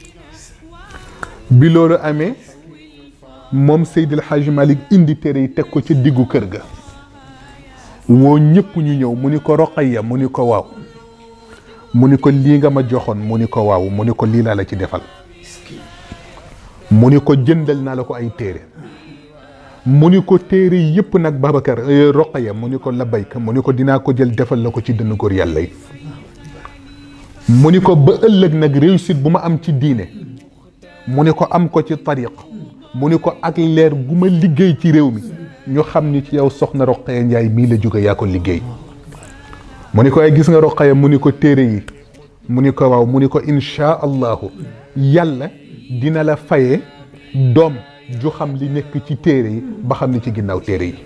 bi loolu amee moom Seydil Hadji Malick indi téere yi teg ko ca diggu kër ga woo ñëpp ñu ñëw mu ni ko Roqaya mu ni ko waaw mu ni ko lii nga ma joxoon mu ni ko waaw mu ni ko lii laa la ci defal mu ni ko jëndal naa la ko ay téere mu ni ko téere yëpp nag Babacar Roqaya mu ni ko labayka mu ni ko dinaa ko jël defal la ko ci dënn góor yàlla yi mu ni ko ba ëllëg nag réussite bu ma am ci diine mu ni ko am ko ci tariq mu ni ko ak leer gu ma liggéey ci réew mi ñu xam ni ci yow soxna Roqaya Njaay mii la jóge yaa ko liggéey mu ni ko ay gis nga Roqaya mu ni ko téere yi mu ni ko waaw mu ni ko inchaa allahu yàlla dina la fayee doom ju xam li nekk ci téere yi ba xam ni ci ginnaaw téere yi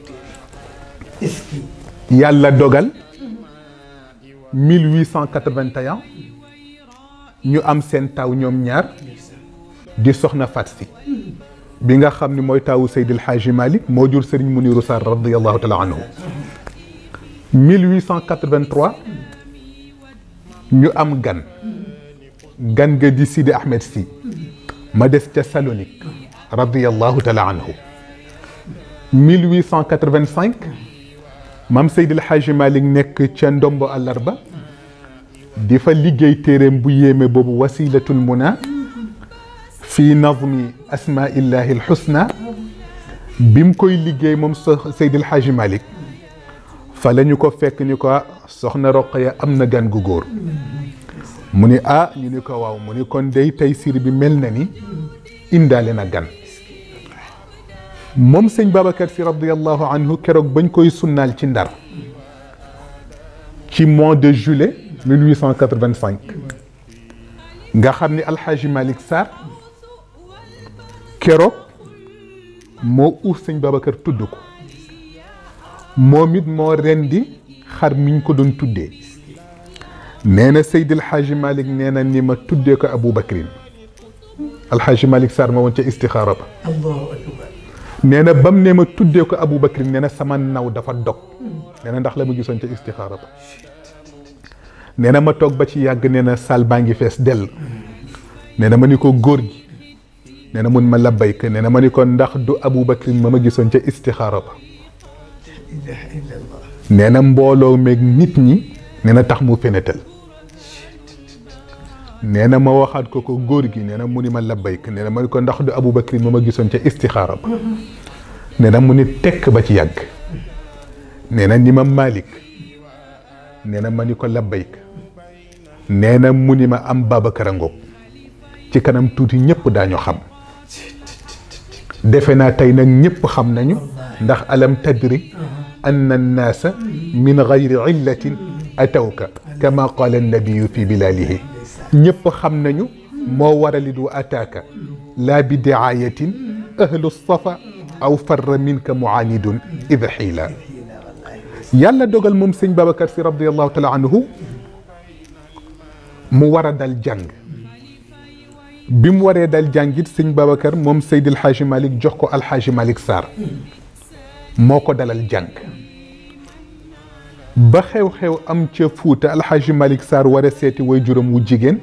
yàlla dogal 1881 ñu am seen taw ñoom ñaar di soxna Fat Si bi nga xam ni mooy taawu Seydil Hadji Malick moo jur Serigne Mounirou Sarr radiyallahu taala anhu 1883 ñu am gan gan ga di Sidi Ahmed Si ma des ca Salonique radiyallahu taala anhu 1885 maam Seydil Hadji Malick nekk ca ndombo àllarba di fa liggéey téeréem bu yéeme boobu wasilatul muna fi nazmi asmaillahi alxusna bi mu koy liggéey moom Seydil Hadji Malick fa la ñu ko fekk ni ko soxna Roqaya am na gan gu góor mu ni ah ñu ni ko waaw mu ni kon day tey sir bi mel na ni indaale na gan moom sëñ Babacar si radiallahu anhu keroog bañ koy sunnaal ci ndar ci mois de juillet 1885 nga xam ni alxaaji Malick Sarr keroog moo uuf sëñ Babacar tudd ko moom it moo rendi xar miñ ko doon tuddee nee na Seydil Hadji Malick nee na ni ma tuddee ko Abou Bakrin alxaaji Malick Sarr ma woon ca istixaara ba allahu akbar nee na bam ne ma tuddee ko Abu Bakrin nee na sama naw dafa dog nee na ndax la ma gisoon ca istixaara ba nee na ma toog ba ci yàgg nee na saal baa ngi fees dell nee na ma ni ko góor gi nee na mun ma labbayka nee na ma ni ko ndax du Abu Bakrin ma ma gisoon ca istixaara ba ilaha illallah nee na mbooloo meeg nit ñi nee na tax mu fenetal nee na ma waxaat ko ko góor gi nee na mu ni ma labbayk nee na ma ni ko ndax du Abu Bakrin ma ma gisoon ca istixaara ba nee na mu ni tekk ba ci yàgg nee na ni ma Malik nee na ma ni ko labbayk nee na mu ni ma am Babacar a ngoog ci kanam tuuti ñëpp daañu xam defe naa tey nag ñëpp xam nañu ndax alam tadri أن الناس من غير علة أتوك كما قال النبي في بلاله ñëpp xam nañu moo warali du ataaka laa bi diaayatin ahlu safa aw farra minka muanidun id xiila yàlla dogal moom sëñ Babacar si radiallahu taala anhu mu war a dal jàng bi mu waree dal jàngit sëñ Babacar moom Seydi El Hadji Malick jox ko Alxaaji Malick Sarr moo ko dalal jàng ba xew-xew am ca Fuuta Alxaaji Malick Sarr war a seeti way juróom wu jigéen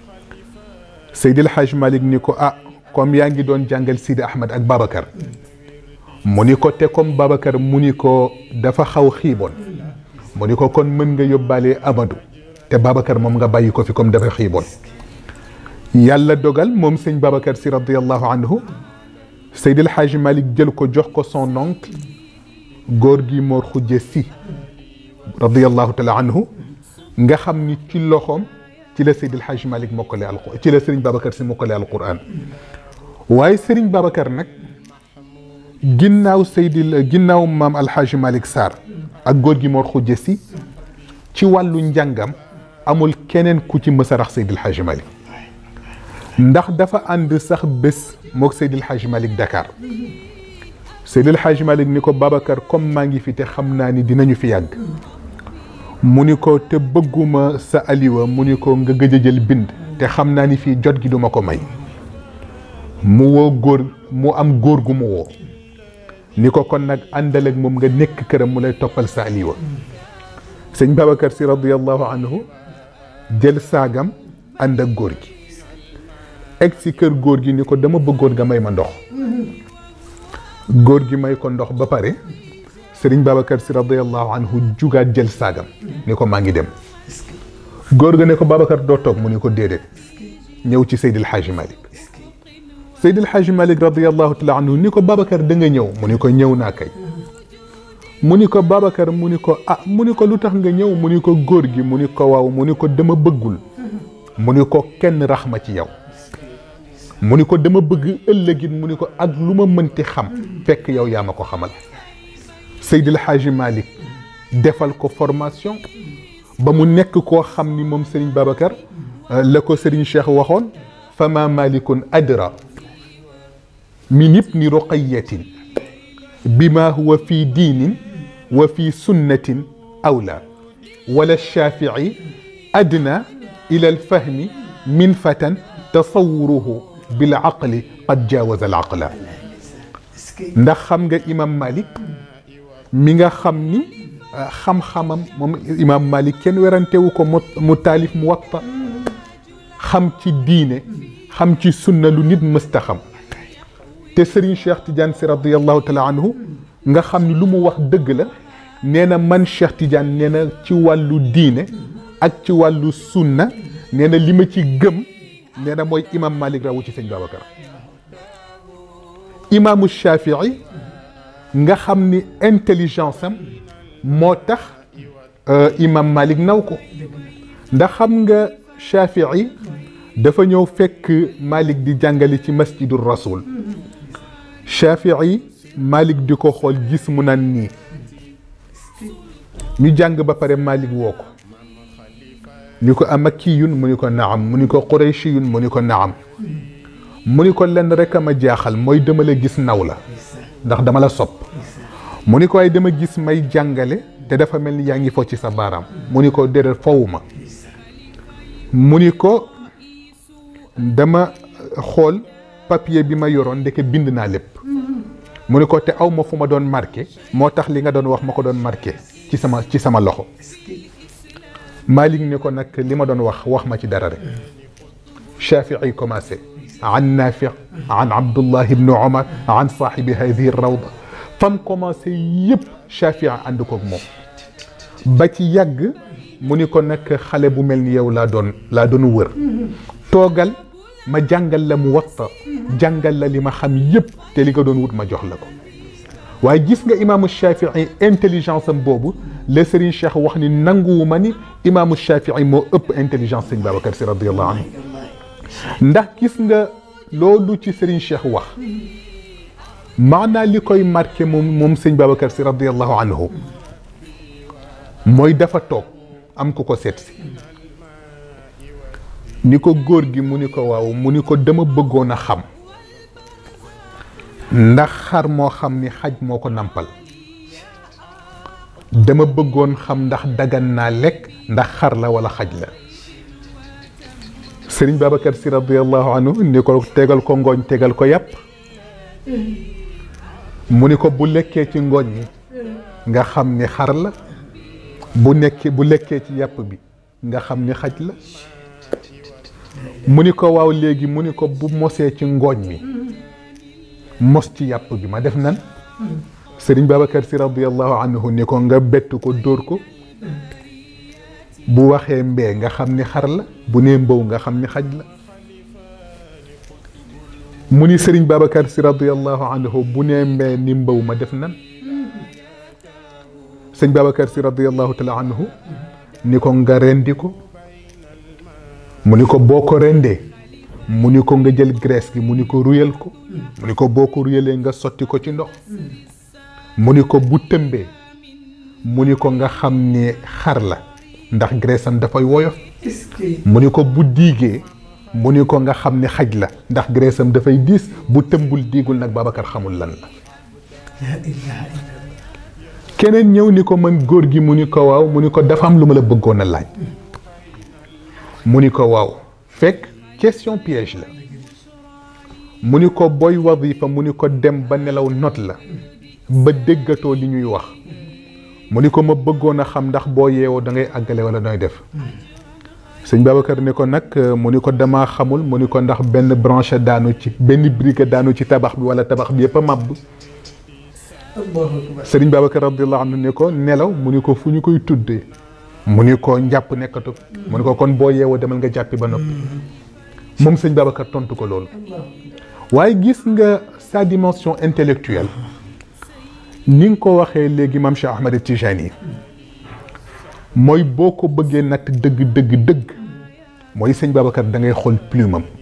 Seydi Alxaaji Malick ni ko ah comme yaa ngi doon jàngal Sidi Ahmed ak Babacar mu ni ko te comme Babacar mu ni ko dafa xaw xiiboon mu ni ko kon mën nga yóbbaale Amadou te Babacar moom nga bàyyi ko fi comme dafa xiiboon yàlla dogal moom sëñ Babacar si radiallahu anhu Seydi Alxaaji Malick jël ko jox ko son oncle góor gi Mor Xujje si radiallahu taala anhu nga xam ni ci loxoom ci la Seydi El Hadj Malick mokkale alquran ci la Serigne Babacar si mokkale alquran waaye Serigne Babacar nag ginnaaw Seydi ginnaaw maam El Hadj Malick Sarr ak góor gi Mor Xujje si ci wàllu njàngam amul keneen ku ci mës a rax Seydi El Hadj Malick ndax dafa ànd sax bés moog Seydi El Hadj Malick Dakar Seydi El Hadj Malick ni ko Babacar comme maa ngi fi te xam naa ni dinañu fi yàgg mu ni ko te bëgguma sa aliwa mu ni ko nga gëj a jël bind te xam naa ni fii jot gi duma ko may mu woo góor mu am góor gu mu woo ni ko kon nag àndal ak moom nga nekk këram mu lay toppal sa aliwa sëñ Babacar si radiallahu anhu jël saagam ànd ak góor gi egg si kër góor gi ni ko dama bëggoon nga may ma ndox góor gi may ko ndox ba pare sëriñ Babacar si radiallahu anhu jugaat jël saagam ni ko maa ngi dem góor ga ne ko Babacar doo toog mu ni ko déedéet ñëw ci Seydil Hadji Malick Seydil Hadji Malick radiallahu taala anhu ni ko Babacar da nga ñëw mu ni ko ñëw naa kay mu ni ko Babacar mu ni ko ah mu ni ko lu tax nga ñëw mu ni ko góor gi mu ni ko waaw mu ni ko dama bëggul mu ni ko kenn rax ma ci yow mu ni ko dama bëgg ëllëgit mu ni ko ak lu ma mënti xam fekk yow yaa ma ko xamal Seydil Hadji Malick defal ko formation ba mu nekk koo xam ni moom Serigne Babacar la ko Serigne Cheikh waxoon fama malikun adra min ibni ruqayatin bima huwa fi diinin wa fi sunnatin awla wala shafii adna ila alfahmi min fatan tasawuruhu bil aqli qad jaawaza al aqla ndax xam nga imam Malik mi nga xam ni xam-xamam moom imam Malik kenn werantewu ko mu taalif mu watta xam ci diine xam ci sunna lu nit mësta xam te Serigne Cheikh Tidiane si radiallahu taala anhu nga xam ni lu mu wax dëgg la nee na man Cheikh Tidiane nee na ci wàllu diine ak ci wàllu sunna nee na li ma ci gëm nee na mooy imam Malik rawu ci sëñ Babacar imaamu Shafii nga xam ni intelligence am moo tax imam Malik naw ko ndax xam nga Shafii dafa ñëw fekk Malik di jàngale ci masjidu rasul Shafii Malik di ko xool gis mu naan nii ñu jàng ba pare Malik woo ko ni ko amakiyun mu ni ko naam mu ni ko qurayshiyun mu ni ko naam mu ni ko lenn rek a ma jaaxal mooy dama la gis naw la ndax dama la sopp mu ni ko waaye dama gis may jàngale te dafa mel ni yaa ngi fo ci sa baaraam mu ni ko déedéet fowu ma mu ni ko dama xool papier bi ma yoroon ndeke bind naa lépp mu ni ko te aw ma fu ma doon marqué moo tax li nga doon wax ma ko doon marqué ci sama ci sama loxo Malik ni ko nag li ma doon wax wax ma ci dara rek Shafii commencé an Nafi an Abdullah ibn Omar an saaxibi hadihi rawda fam commencé yëpp Shafii ànd koog moom ba ci yàgg mu ni ko nag xale bu mel ni yow laa doon laa doon wër toogal ma jàngal la mu watta jàngal la li ma xam yëpp te li nga doon wut ma jox la ko waaye gis nga imaamu Shafii intelligence am boobu la Serigne Cheikh wax ni nanguwu ma ni imaamu Shafii moo ëpp intelligence sëñ Babacar si radiyallahu anhu ndax gis nga loolu ci Serigne Cheikh wax maanaa li koy marqué moom moom sëñ Babacar si radiyallahu anhu mooy dafa toog am ku ko seet si ni ko góor gi mu ni ko waaw mu ni ko dama bëggoon a xam ndax xar moo xam ni xaj moo ko nampal dama bëggoon xam ndax dagan naa lekk ndax xar la wala xaj la sëriñ Babacar si radiallahu anhu ni ko tegal ko ngooñ tegal ko yàpp mu ni ko bu lekkee ci ngooñ mi nga xam ni xar la bu nekkee bu lekkee ci yàpp bi nga xam ni xaj la mu ni ko waaw léegi mu ni ko bu mosee ci ngooñ mi mos ci yàpp bi ma def nan sëriñ Babacar si radiallahu anhu ni ko nga bett ko dóor ko bu waxee mbee nga xam ni xar la bu nee mbow nga xam ni xaj la mu ni sëriñ Babacar si radiallahu anhu bu nee mbee ni mbow ma def nan sëñ Babacar si radiallahu taala anhu ni ko nga rendi ko mu ni ko boo ko rendee mu ni ko nga jël graisse gi mu ni ko ruyal ko mu ni ko boo ko ruyalee nga sotti ko ci ndox mu ni ko bu tëmbee mu ni ko nga xam ne xar la ndax graisse am dafay woyof mu ni ko bu diigee mu ni ko nga xam ne xaj la ndax graisse am dafay diis bu tëmbul diigul nag Babacar xamul lan la keneen ñëw ni ko man góor gi mu ni ko waaw mu ni ko dafa am lu ma la bëggoon a laaj mu ni ko waaw fekk question piège la mu ni ko booy wadifa mu ni ko dem ba nelaw not la ba déggatoo li ñuy wax mu ni ko ma bëggoon a xam ndax boo yeewoo da ngay àggale wala nooy def sëñ Babacar ni ko nag mu ni ko damaa xamul mu ni ko ndax benn branche daanu ci benn brique daanu ci tabax bi wala tabax bi yëpp a màbb sëriñ Babacar radiallahu anhu ni ko nelaw mu ni ko fu ñu koy tuddee mu ni ko njàpp nekkatu mu ni ko kon boo yeewoo demal nga jàppi ba noppi moom sëñ Babacar tontu ko loolu waaye gis nga sa dimension intellectuelle ni nga ko waxee léegi maam Cheikh Ahmed Tijani mooy boo ko bëggee natt dëgg dëgg dëgg mooy sëñ Babacar da ngay xool plume am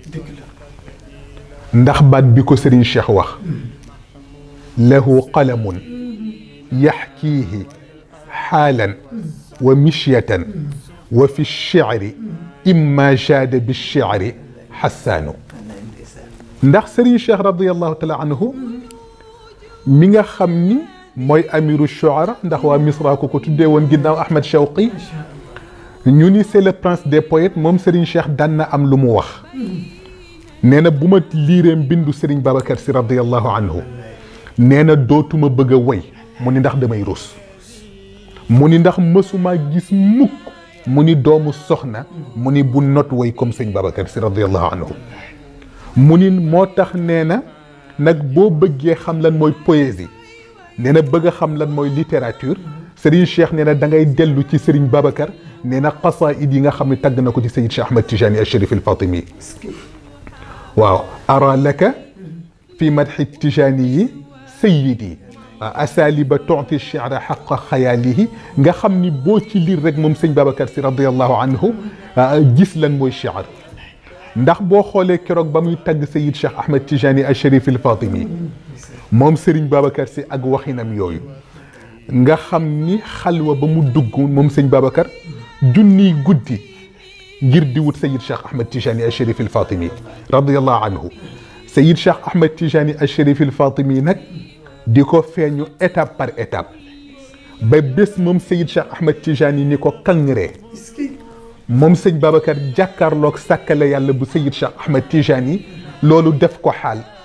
ndax baat bi ko Serigne Cheikh wax lahu qalamun yaxkiihi xaalan wa mishyatan wa fi lchicri imma jaada bilchicri xassaanu ndax Serigne Cheikh radiallahu taala anhu mi nga xam ni mooy amiru shuara ndax waa misra ko ko tuddee woon ginnaaw Ahmed Shawqi ñu ni c'est le prince des poètes moom Serigne Cheikh daan na am lu mu wax nee na bu ma liiree mbindu Serigne Babacar si radiallahu anhu nee na dootuma bëgg a woy mu ni ndax damay rus mu ni ndax mësuma gis mukk mu ni doomu soxna mu ni bu not woy comme sëñ Babacar si radiallahu anhu mu ni moo tax nee na nag boo bëggee xam lan mooy poésie nee na bëgg a xam lan mooy littérature Serigne Cheikh nee na da ngay dellu ci Serigne Babacar nee na qasaid yi nga xam ne tagg na ko ci Sayid Cheikh Ahmed Tijani al Sharif al Fatimi waaw ara laka fi madxi Tijani yi sayidi asaliba tuuti chira xaqa xayaalihi nga xam ni boo ci liir rek moom sëñ Babacar si radiallahu anhu gis lan mooy chir ndax boo xoolee keroog ba muy tagg Sayid Cheikh Ahmed Tijani al Sharif al Fatimi moom Serigne Babacar si ak waxinam yooyu nga xam ni xalwa ba mu dugg moom sëñ Babacar junniy guddi ngir di wut Sayid Cheikh Ahmed Tijani al Sharif al Fatimi radiallahu anhu Sayid Cheikh Ahmed Tijani al Sharif al Fatimi nag di ko feeñu étape par étape ba bés moom Sayid Cheikh Ahmed Tijani ni ko kangree moom sëñ Babacar jàkkaarloog sàkkale yàlla bu Sayid Cheikh Ahmed Tijani loolu def ko xaal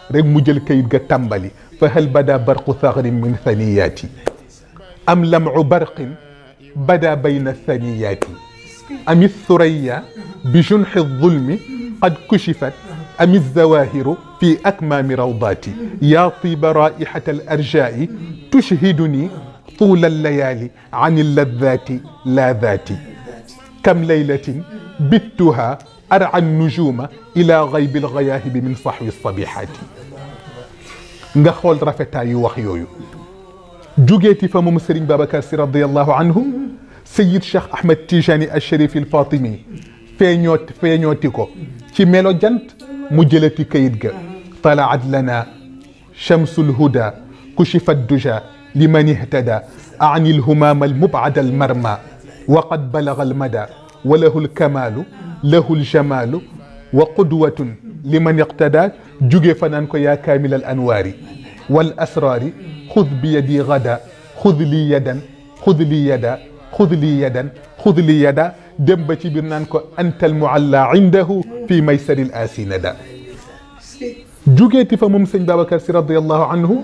rek mu jël kayit ga tàmbali fa hal bada barqu thagrin min thaniyaati am lamcu barqin bada bayna thaniyaati am الثريا بجنح الظلم قد كشفت أم الزواهر في أكمام روضاتي يا طيب رائحة الأرجاء تشهدني طول الليالي عن اللذات لا ذاتي كم ليلة بتها أرعى النجوم إلى غيب الغياهب من صحو الصبيحات nga xool rafetaayu wax yooyu jugeeti fa moom Serigne Babacar Sy radiallahu anhu Sayid Cheikh Ahmed Tijani al Sharif il Fatimi feeñoot feeñooti ko ci melo jant mu jëlati kayit ga talaat lana shamsu lhuda kushifat duja liman ihtada ani lhumama almubada almarma وقد بلغ المدى وله الكمال له الجمال وقدوة لمن اقتدى جوجي فنانكو يا كامل الأنوار والأسرار خذ بيدي غدا خذ لي يدا خذ لي يدا خذ لي يدا خذ لي يدا dem ba ci biir naan ko antal mualla indahu fi maysari l aasi nada jugeeti fa moom sëñ Babacar si radiallahu anhu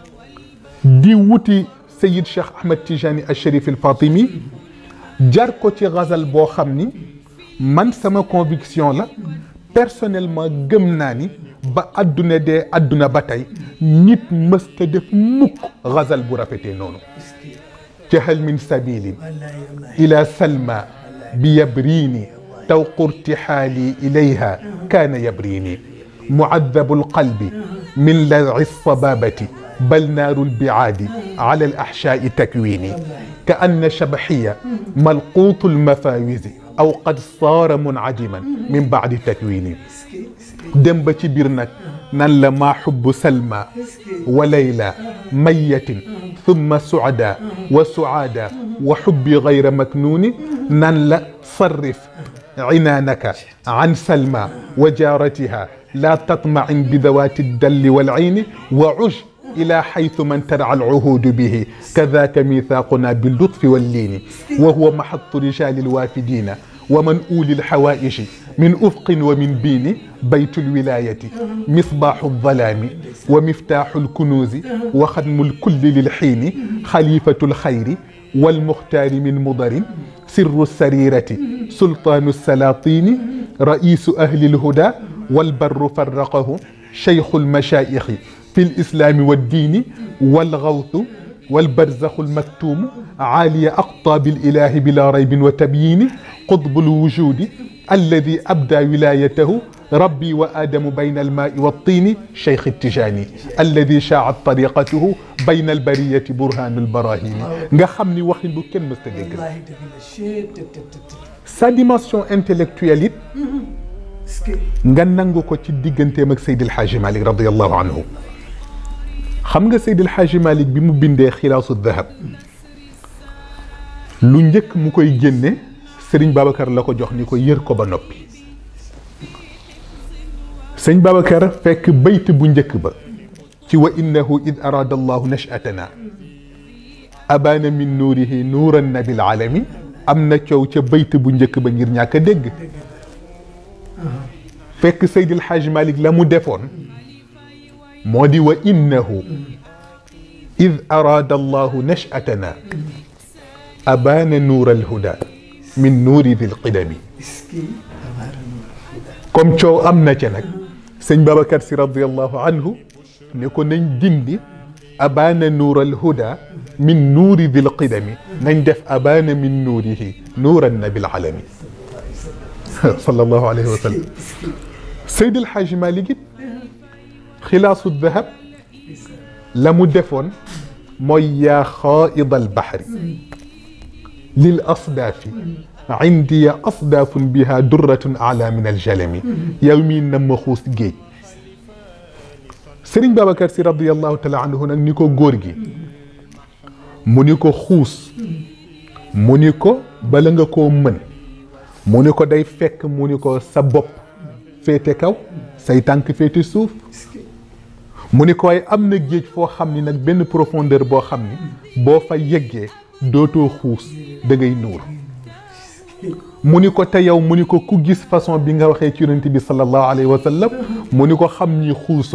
di wuti sayid cheikh ahmed tijani al sharif al fatimi jar ko ci gazal boo xam ni man sama conviction la personnellement gëm naa ni ba adduna dee adduna ba tey nit mësta def mukk gazal bu rafetee noonu ca hal min sabilin ila salma بيبريني توق ارتحالي إليها كان يبريني معذب القلب من لذع الصبابة بل نار البعاد على الأحشاء تكويني كأن شبحية ملقوط المفاوز أو قد صار منعدما من بعد تكويني dem ba ci biir nag nan la maa xubbu salma wa layla mayatin thumma suada wa suada wa xubbi gayra maknuuni nan la sarrif cinaanaka an salma wa jaaratiha laa tatmacin bidawaati dalli walcayni wa cush إلى حيث من ترعى العهود به كذاك ميثاقنا باللطف واللين وهو محط رجال الوافدين ومن أولي الحوائج من أفق ومن بين بيت الولاية مصباح الظلام ومفتاح الكنوز وختم الكل للحين خليفة الخير والمختار من مضر سر السريرة سلطان السلاطين رئيس أهل الهدى والبر فرقه شيخ المشايخ في الإسلام والدين والغوث والبرزخ المكتوم عالي أقطاب الإله بلا ريب وتبيين قطب الوجود الذي أبدى ولايته ربي وآدم بين الماء والطين شيخ التجاني الذي شاعت طريقته بين البرية برهان البراهين nga xam ni waxin bu kenn mës ta dégg wallaahi dëgg la chut tët tët tët. sa dimension intellectuelle it est-ce que nga nangu ko ci digganteem ak Seydi El Hadji Malick radiallahu anhu xam nga Seydi El Hadji Malick bi mu bindee xilaasu dahab lu njëkk mu koy génne Sëriñ Babacar la ko jox ni ko yër ko ba noppi sëñ Babacar fekk bayt bu njëkk ba ci wa innahu id arada allahu nashatana abaana min nuurihi nuuran nabil alami am na coow ca bayt bu njëkk ba ngir ñàkk a dégg fekk Seydi El Hadj Malick la mu defoon moo di wa innahu id arada allahu nashatana abaana nuur alhuda min nuuri dil qidami est-ce que amaara nuur comme coow am na ca nag sëñ Babacar si radiallahu anhu ne ko nañ dindi abaana nuur alhuda min nuuri dil qidami nañ def abaana min nuurihi nuuran nabil alami sallallahu alayhi wa sallam Seydi El Hadj Malick it xilaasu dahab la mu defoon mooy yaa xaaid albaxri lil asdaafi indiya asdaafun biha durratun ala min aljalami yow mii na ma xuus géej Sëriñ Babacar si radiallahu taala anhu nag ni ko góor gi mu ni ko xuus mu ni ko bala nga koo mën mu ni ko day fekk mu ni ko sa bopp féete kaw say tànk féete suuf mu ni ko waaye am na géej foo xam ni nag benn profondeur boo xam ni boo fa yeggee dootoo xuus da ngay nuur mu ni ko te yow mu ni ko ku gis façon bi nga waxee ci yonent bi sallallahu alayhi wa sallam mu ni ko xam ni xuusoo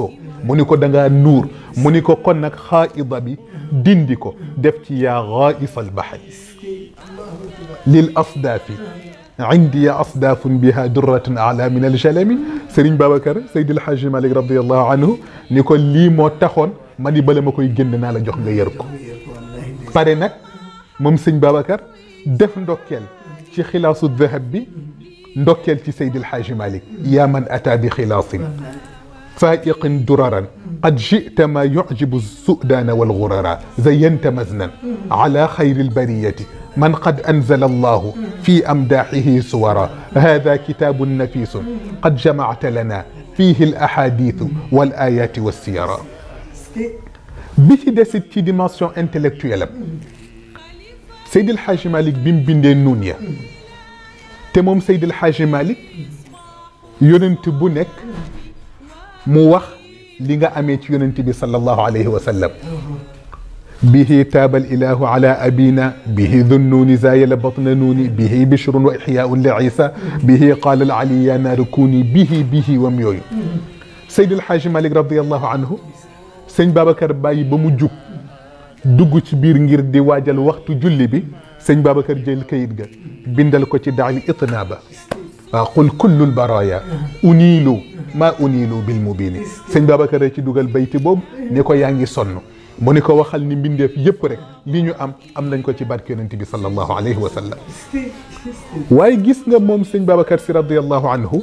mu ni ko da ngaa nuur mu ni ko kon nag xaaida bi dindi ko def ci yaa xaaisa albaxri lil asdaafi indi ya asdaafun biha durratun ala min aljalami Serigne Babacar Seydil Hadji Malick radiallahu anhu ni ko lii moo taxoon ma ni bala ma koy génn naa la jox nga yër ko pare nag moom sëñ Babacar def ndokkeel ci xilaasu dahab bi ndokkeel ci Seydil Hadji Malick yaa man ata bi xilaasin faiqin duraran qad jita ma yujibu sudaana walgurara zayanta maznan ala xayri albariyati من قد أنزل الله في أمداحه سورا هذا كتاب نفيس قد جمعت لنا فيه الأحاديث والآيات والسيرة بيتي ديسيت تي ديمونسيون انتلكتويل سيد الحاج مالك بيم بيندي نونيا te moom Seydi El Hadji Malick yonent bu nekk mu wax li nga amee ci yonent bi sallallahu alayhi wa sallam به تاب الإله على أبينا به ذو النون زايل بطن نوني به بشر وإحياء لعيسى به قال العلي يا نار كوني به به وميوي سيد الحاج مالك رضي الله عنه سيد بابكر باي بمجوب dugg ci biir ngir di waajal waxtu julli bi sëñ Babacar jël kayit ga bindal ko ci daal itnaaba waaw qul kullu lbaraya uniilu ma uniilu bil mubini sëñ Babacar ci dugal bayti boobu ni ko yaa ngi sonn mu ni ko waxal ni mbindeef yépp rek li ñu am am nañ ko ci barke yonent bi sallallahu alayhi wa sallam waaye gis nga moom sëñ Babacar si radiallahu anhu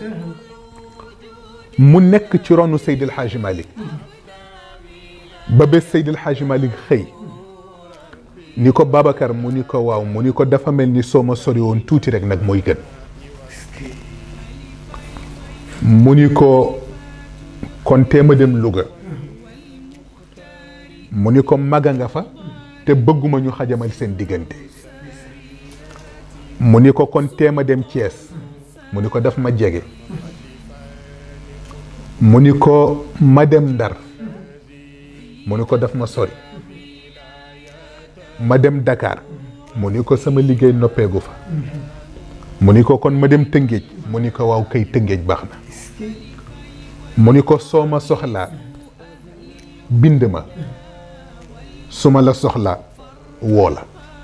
mu nekk ci ronu Seydil Hadji Malick ba bés Seydil Hadji Malick xëy ni ko Babacar mu ni ko waaw mu ni ko dafa mel ni soo ma sori woon tuuti rek nag mooy gën mu ni ko kon teema dem Louga mu ni ko maga nga fa te bëgguma ñu xajamal seen diggante mu ni ko kon teema dem Thiès mu ni ko daf ma jege mu ni ko ma dem Ndar mu ni ko daf ma sori ma dem Dakar mu ni ko sama liggéey noppeegu fa mu ni ko kon ma dem Tëngéej mu ni ko waaw kay Tëngéej baax na mu ni ko soo ma soxlaa bind ma su ma la soxlaa woo la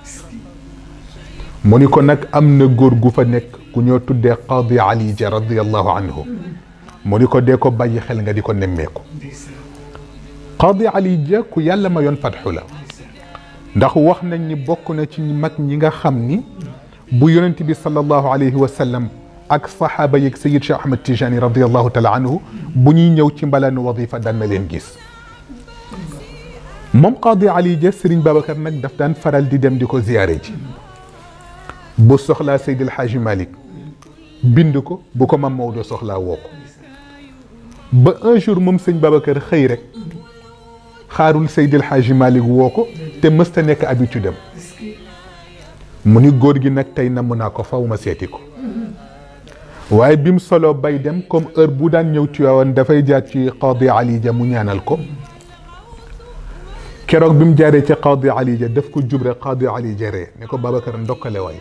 mu ni ko nag am na góor gu fa nekk ku ñoo tuddee Qadi Ali Ja radiallahu anhu mu ni ko dee ko bàyyi xel nga di ko nemmeeku Qadi Ali Ja ku yàlla ma yoon fatxu la ndax wax nañ ni bokk na ci mag ñi nga xam ni bu yonent bi sallallahu alayhi wa sallam ak saxaaba yeeg sayid Cheikh Ahmed Tijani radiallahu taala anhu bu ñuy ñëw ci mbalaanu wadifa daan na leen gis moom Qadi Ali Dia Serigne Babacar nag daf daan faral di dem di ko ziyaare ji bu soxlaa Seydi El Hadji Malick bind ko bu ko mam Maodo soxlaa woo ko ba un jour moom sëñ Babacar xëy rek xaarul Seydi El Hadji Malick woo ko te mësta nekk habitude am mu ni góor gi nag tey namm naa ko faw ma seeti ko waaye bi mu solo bay dem comme heure bu daan ñëw Tiwaawan dafay jaar ci Qadi Ali Dia mu ñaanal ko keroog bi mu jaaree ci Qadi Ali Dia daf ko jubre Qadi Ali Dia ree ne ko Babacar ndokkale waay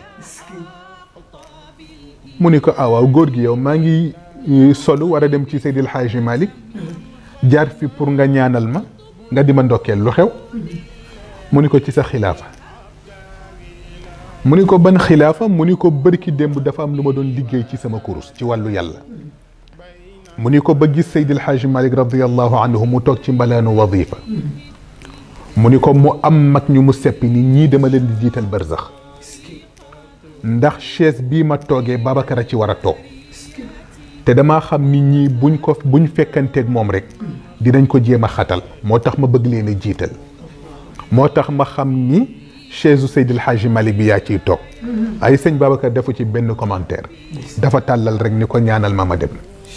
mu ni ko ah waaw góor gi yow maa ngi solu war a dem ci Seydil Hadji Malick jaar fi pour nga ñaanal ma nga di ma ndokkeel lu xew mu ni ko ci sa xilaafa mu ni ko ban xilaafa mu ni ko bërki démb dafa am lu ma doon liggéey ci sama kurus ci wàllu yàlla mu ni ko ba gis Seydil Hadji Malick radiallahu anhu mu toog ci mbalaanu wadifa mu ni ko mu am mag ñu mu seppi ni ñii dama leen di jiital barzax ndax chaise bii ma toogee Babacar a ci war a toog te damaa xam ni ñii buñ ko buñ fekkanteeg moom rek dinañ ko jéem a xatal moo tax ma bëgg leen a jiital moo tax ma xam ni chaise u Seydil Hadji Malick bi yaa ciy toog ay sëñ Babacar defu ci benn commentaire dafa tàllal rek ni ko ñaanal ma ma dem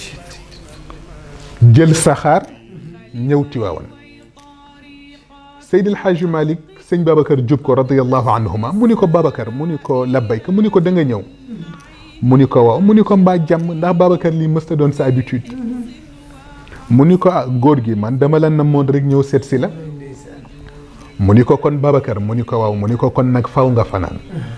jël saxaar ñëw Tiwaawan Seydil Hadji Malick sëñ Babacar jub ko radiallahu anhuma mu ni ko Babacar mu ni ko labbayka mu ni ko da nga ñëw mu ni ko waaw mu ni ko mbaa jàmm ndax Babacar lii mësta doon sa habitude mu ni ko ah góor gi man dama la namoon rek ñëw seet si la mu ni ko kon Babacar mu ni ko waaw mu ni ko kon nag faw nga fanaan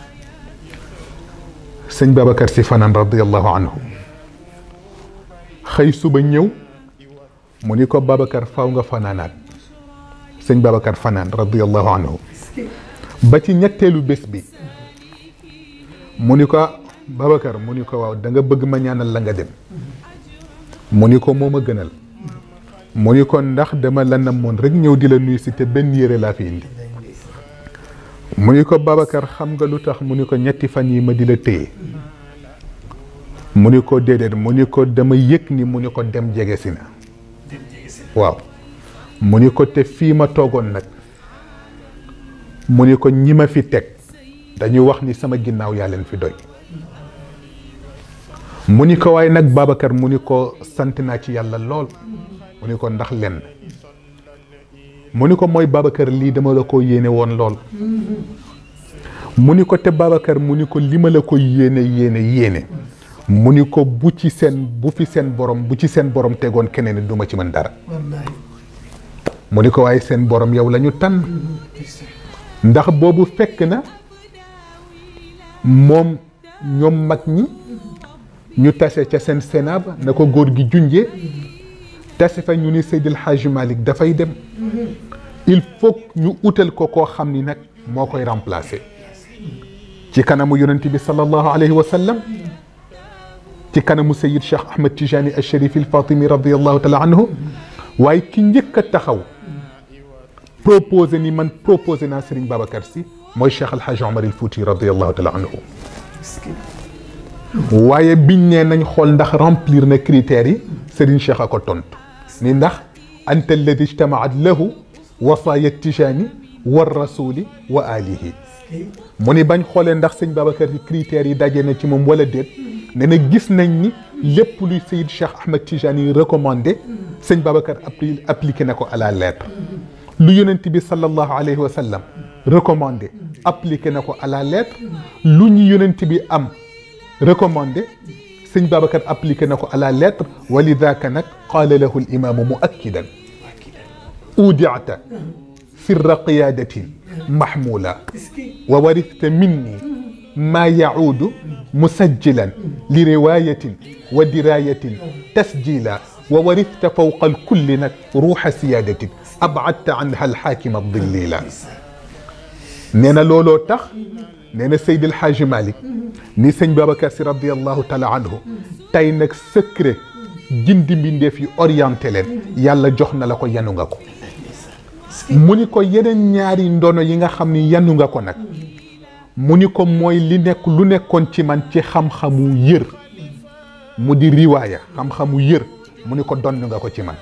sëñ Babacar si fanaan radiallahu anhu xëy suba ñëw mu ni ko Babacar faw nga fanaanaat sëñ Babacar fanaan radiallahu anhu ba ci ñetteelu bés bi mu ni ko Babacar mu ni ko waaw da nga bëgg ma ñaanal la nga dem mu ni ko moo ma gënal mu ni ko ndax dama la namoon rek ñëw di la nuyu si te benn yére laa fi indi mu ni ko Babacar xam nga lu tax mu ni ko ñetti fan yi ma di la téye mu ni ko déedéet mu ni ko dama yëg ni mu ni ko dem jege si na waaw mu ni ko te fii ma toogoon nag mu ni ko ñi ma fi teg dañuy wax ni sama ginnaaw yaa leen fi doy mu ni ko waaye nag Babacar mu ni ko sant naa ci yàlla lool mu ni ko ndax lenn mu ni ko mooy Babacar lii dama la ko yéene woon lool mu ni ko te Babacar mu ni ko li ma la ko yéene yéene yéene mu ni ko bu ci seen bu fi seen borom bu ci seen borom tegoon keneen du ma ci mën dara wallahi mu ni ko waaye seen borom yow la ñu tànn ndax boobu fekk na moom ñoom mag ñi ñu tase ca seen sénat ba na ko góor gi junjee tase fa ñu ni Seydil Hadji Malick dafay dem il faut ñu utal ko koo xam ni nag moo koy remplacer ci kanamu yonent bi sallallahu alayhi wa sallam ci kanamu Seyyid Cheikh Ahmed Tijani al Sharif al Fatimi radiallahu taala anhu waaye ki njëkk a taxaw proposé ni man proposé naa Serigne Babacar Sy mooy Cheikh Alhaji Omar il Fouti radiallahu taala anhu waaye biñ ne nañ xool ndax remplir na critères yi Serigne Cheikh a ko tontu ni ndax anta alladi ijtamaat lahu wasaaya Tijani wa rasuli wa alihi mu ni bañ xoolee ndax sëñ Babacar yi critères yi daje na ci moom wala déet ne na gis nañ ni lépp luy Seyid Cheikh Ahmed Tijani yi recommandé sëñ Babacar appli appliqué na ko à la lettre lu yonent bi sallallahu alayhi wa sallam recommandé appliqué na ko à la lettre lu ñu yonent bi am recommandé sëñ Babacar appliqué na ko à la lettre wa lidaka nag qaala lahu al imaamu muakkidan udiata sirra qiyadatin mahmula wa warithta minni ما يعود مسجلا لرواية ودراية تسجيلا وورثت فوق الكل نك روح سيادة أبعدت عنها الحاكم الضليلا نينا لولو تخ نينا سيد الحاج مالك ني سيد بابكر سي رضي الله تعالى عنه تاي نك سكري جندي بندي في اورينتي لين يالا جوخنا لاكو يانو ngako muni ko yeneen ñaari ndono yi nga xam ni yanu nga ko nag mu ni ko mooy li nekk lu nekkoon ci man ci xam-xamu yër mu di riwaaya xam-xamu yër mu ni ko donn nga ko ci man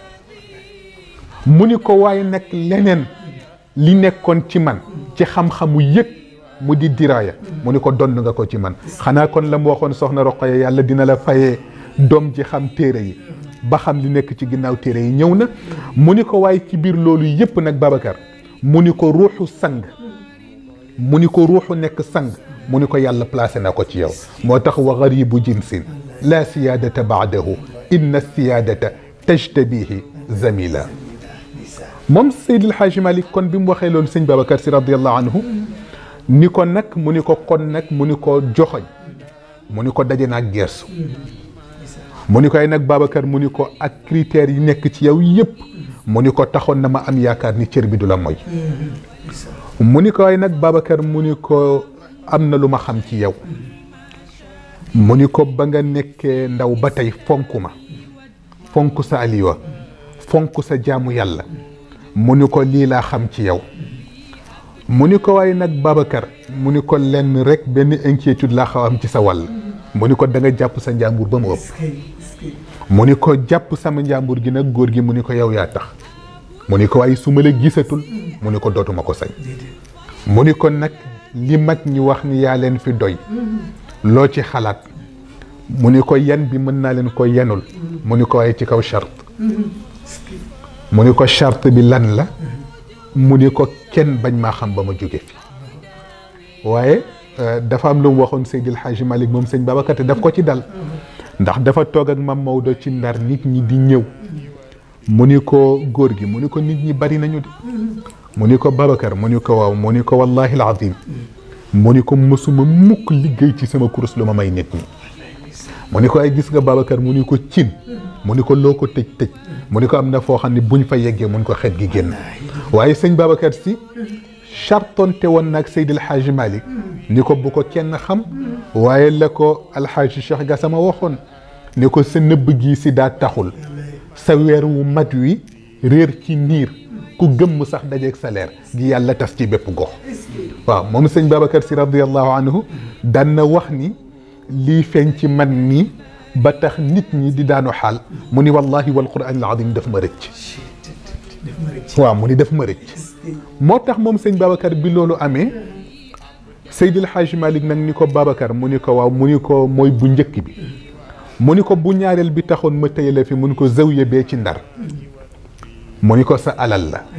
mu ni ko waaye nag leneen li nekkoon ci man ci xam-xamu yëg mu di diraaya mu ni ko donn nga ko ci man xanaa kon la mu waxoon soxna Roqaya yàlla dina la fayee doom ji xam téere yi ba xam li nekk ci ginnaaw téere yi ñëw na mu ni ko waaye ci biir loolu yépp nag Babacar mu ni ko ruuxu sang mu ni ko ruuxu nekk sang mu ni ko yàlla placé na ko ci yow moo tax wa garibu jinsin la siyaadata baadahu inna siyaadata tajtabihi zamila moom Seydi El Hadji Malick kon bi mu waxee loolu sëñ Babacar si radiallahu anhu ni ko nag mu ni ko kon nag mu ni ko joxoñ mu ni ko daje naag gersu mu ni ko ay nag Babacar mu ni ko ak critères yi nekk ci yow yépp mu ni ko taxoon na ma am yaakaar ni cër bi du la moy mu ni ko ay nag Babacar mu ni ko am na lu ma xam ci yow mu ni ko ba nga nekkee ndaw ba tey fonk ma fonk sa aliwa fonk sa jaamu yàlla mu ni ko lii laa xam ci yow mu ni ko waaye nag Babacar mu ni ko lenn rek benn inquiétude laa xaw am ci sa wàll mu ni ko da nga jàpp sa njàmbur ba mu ëpp mu ni ko jàpp sama njàmbur gi nag góor gi mu ni ko yow yaa tax mu ni ko waaye su ma la gisatul mu ni ko dootuma ko sañ mu ni ko nag li mag ñi wax ni yaa leen fi doy loo ci xalaat mu ni ko yan bi mën naa leen ko yenul mu ni ko waaye ci kaw charte mu ni ko charte bi lan la mu ni ko kenn bañ maa xam ba ma jóge fi waaye dafa am lu mu waxoon Seydil Hadji Malick moom sëñ Babacar te daf ko ci dal ndax dafa toog ak mam Maodo ci ndar nit ñi di ñëw mu ni ko góor gi mu ni ko nit ñi bari nañu de mu ni ko Babacar mu ni ko waaw mu ni ko wallahi alazim mu ni ko mësuma mukk liggéey ci sama kurus lu ma may nit ñi mu ni ko ay gis nga Babacar mu ni ko cin mu ni ko loo ko tëj tëj mu ni ko am na foo xam ne buñ fa yeggee mun ko xet gi génn waaye sëñ Babacar si chartonte woon nag Seydil Hadji Malick ni ko bu ko kenn xam waaye la ko alxaaji Cheikh Gassama waxoon ni ko sa nëbb gi si daa taxul sa weer wu mat wi réer ci niir ku gëmm sax dajeeg sa leer gi yàlla tas ci bépp gox waaw moom sëñ Babacar si radiallahu anhu daan na wax ni lii feeñ ci man nii ba tax nit ñi di daanu xaal mu ni wallahi wal quran al azim daf ma rëcc waaw mu ni daf ma rëcc moo tax moom sëñ Babacar bi loolu amee Seydil Hadji Malick nag ni ko Babacar mu ni ko waaw mu ni ko mooy bu njëkk bi mu ni ko bu ñaareel bi taxoon ma tëye la fi mu ni ko zawiya bee ci ndar mu ni ko sa alal la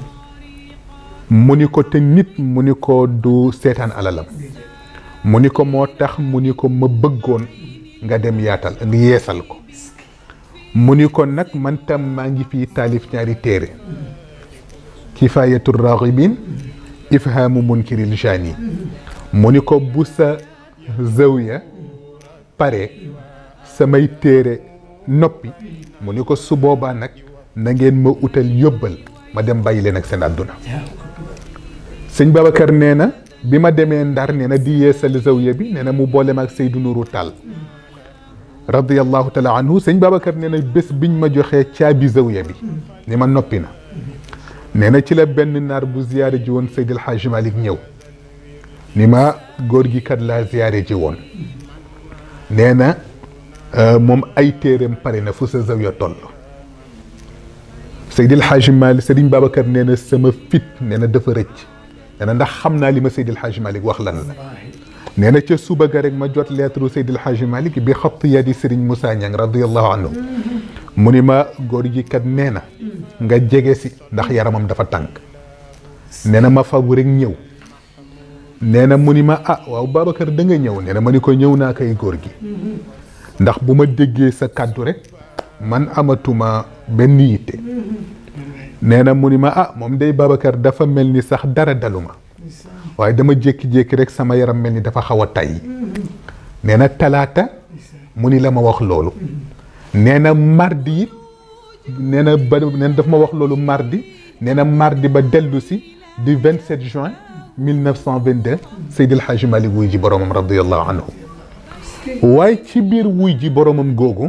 mu ni ko te nit mu ni ko du seetaan alalam mu ni ko moo tax mu ni ko ma bëggoon nga dem yaatal nga yeesal ko mu ni ko nag man tam maa ngi fii taalif ñaari téere kifayatu raghibin ifhamu munkiril jani mu ni ko bu sa zawiya pare samay téere noppi mu ni ko su boobaa nag na ngeen ma utal yóbbal ma dem bàyyi leen ak seen àdduna sëñ Babacar nee na bi ma demee ndar nee na di yeesal zawiya bi nee na mu boole ma ak Seydou Nourou Tall radiyallahu taala anhu sëñ Babacar nee na bés biñ ma joxee caabi zawiya bi ni ma noppi na nee na ci la benn naar bu ziyaare ji woon Seydil Hadji Malick ñëw ni ma góor gi kat laa ziyaare ji woon nee na moom ay téereem pare na fu sa zawiya toll Seydil Hadji Malick Serigne Babacar nee na sama fit nee na dafa rëcc nee na ndax xam naa li ma Seydil Hadji Malick wax lan la nee na ca suba ga rek ma jot lettre Seydil Hadji Malick bi xatt yadi Serigne Moussa Niang radiyallahu anhu mu ni ma góor gi kat nee na nga jege si ndax yaramam dafa tànk nee na ma fabu rek ñëw nee na mu ni ma ah waaw Babacar da nga ñëw nee na ma ni ko ñëw naa koy góor gi ndax bu ma déggee sa kàddu rek man amatuma benn yitte nee na mu ni ma ah moom day Babacar dafa mel ni sax dara daluma waaye dama jékki-jékki rek sama yaram mel ni dafa xaw a tay nee na talaata mu ni la ma wax loolu nee na mardi it nee na ba nee na daf ma wax loolu mardi nee na mardi ba dellu si du 27 juin 1922 Seydil Hadji Malick wuy ji boromam radiyallahu anhu waaye ci biir wuy ji boromam googu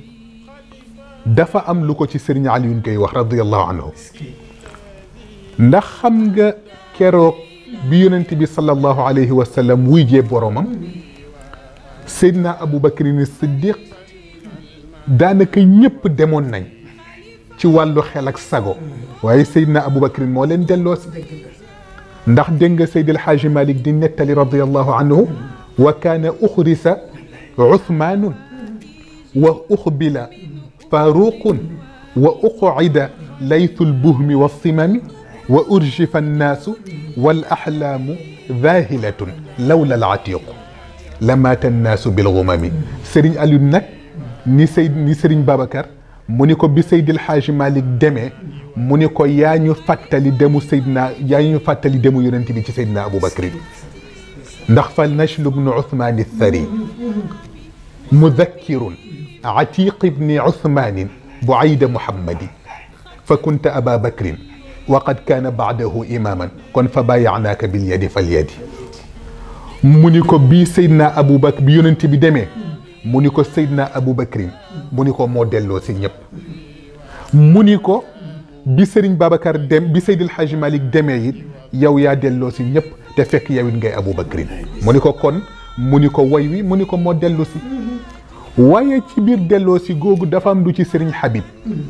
dafa am lu ko ci Serigne Alioune koy wax radiyallahu anhu ndax xam nga keroog bi yonent bi sallallahu alayhi wa sallam wuy jee boromam Seydina Aboubacrin Siddiq daanaka ñëpp demoon nañ ci wàllu xel ak sago waaye Seydina Aboubacrin moo leen delloo si ndax dégg nga Seydil Hadji Malick di nettali radiyallahu anhu wa kaana uxrisa Uthmaanun wa uxbila Faaruqun wa uqcida laytu lbuhmi wassimami wa urjifa annaasu wal axlaamu zaahilatun lawla alatiqu lamaata annaasu bilgumami Serigne Aliou nag ni Seyd ni Serigne Babacar mu ni ko bi Seydil Hadji Malick demee mu ni ko yaa ñu fàttali demu Seydina yaa ñu fàttali demu yonent bi ci Seydina Aboubacrin ndax fal nachlu bnu Uthmaan athari mudakkirun atiq ibni Uthmaanin buayda Muhammadi fa kunta aba bakrin wa qad kaana baadahu imaaman kon fa baayaanaaka bil yadi fal yadi mu ni ko bii Seydina Aboubacr bi yonent bi demee mu ni ko Seydina Aboubacrin mu ni ko moo delloo si ñëpp mu ni ko bi Serigne Babacar dem bi Seydil Hadji Malick demee it yow yaa delloo si ñëpp te fekk yow it ngay Aboubacrin mu ni ko kon mu ni ko woy wi mu ni ko moo dellu si waaye ci biir delloo si googu dafa am lu ci Serigne Habib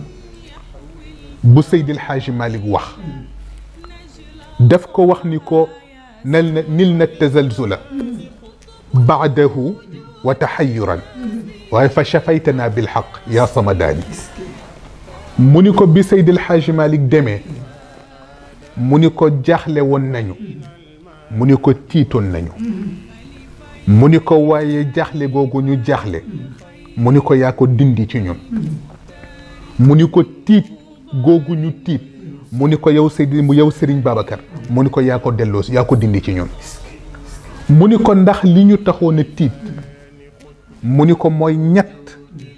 bu Seydil Hadji Malick wax daf ko wax ni ko nal na nil na tazalzula baadahu wa taxayuran waaye fa chafaytana bilxaq yaa samadaani mu ni ko bi Seydil Hadji Malick demee mu ni ko jaaxle woon nañu mu ni ko tiitoon nañu mu ni ko waaye jaaxle googu ñu jaaxle mu ni ko yaa ko dindi ci ñun mu ni ko tiit googu ñu tiit mu ni ko yow Seydi mu yow Serigne Babacar mu ni ko yaa ko delloo yaa ko dindi ci ñun mu ni ko ndax li ñu taxoon a tiit mu ni ko mooy ñett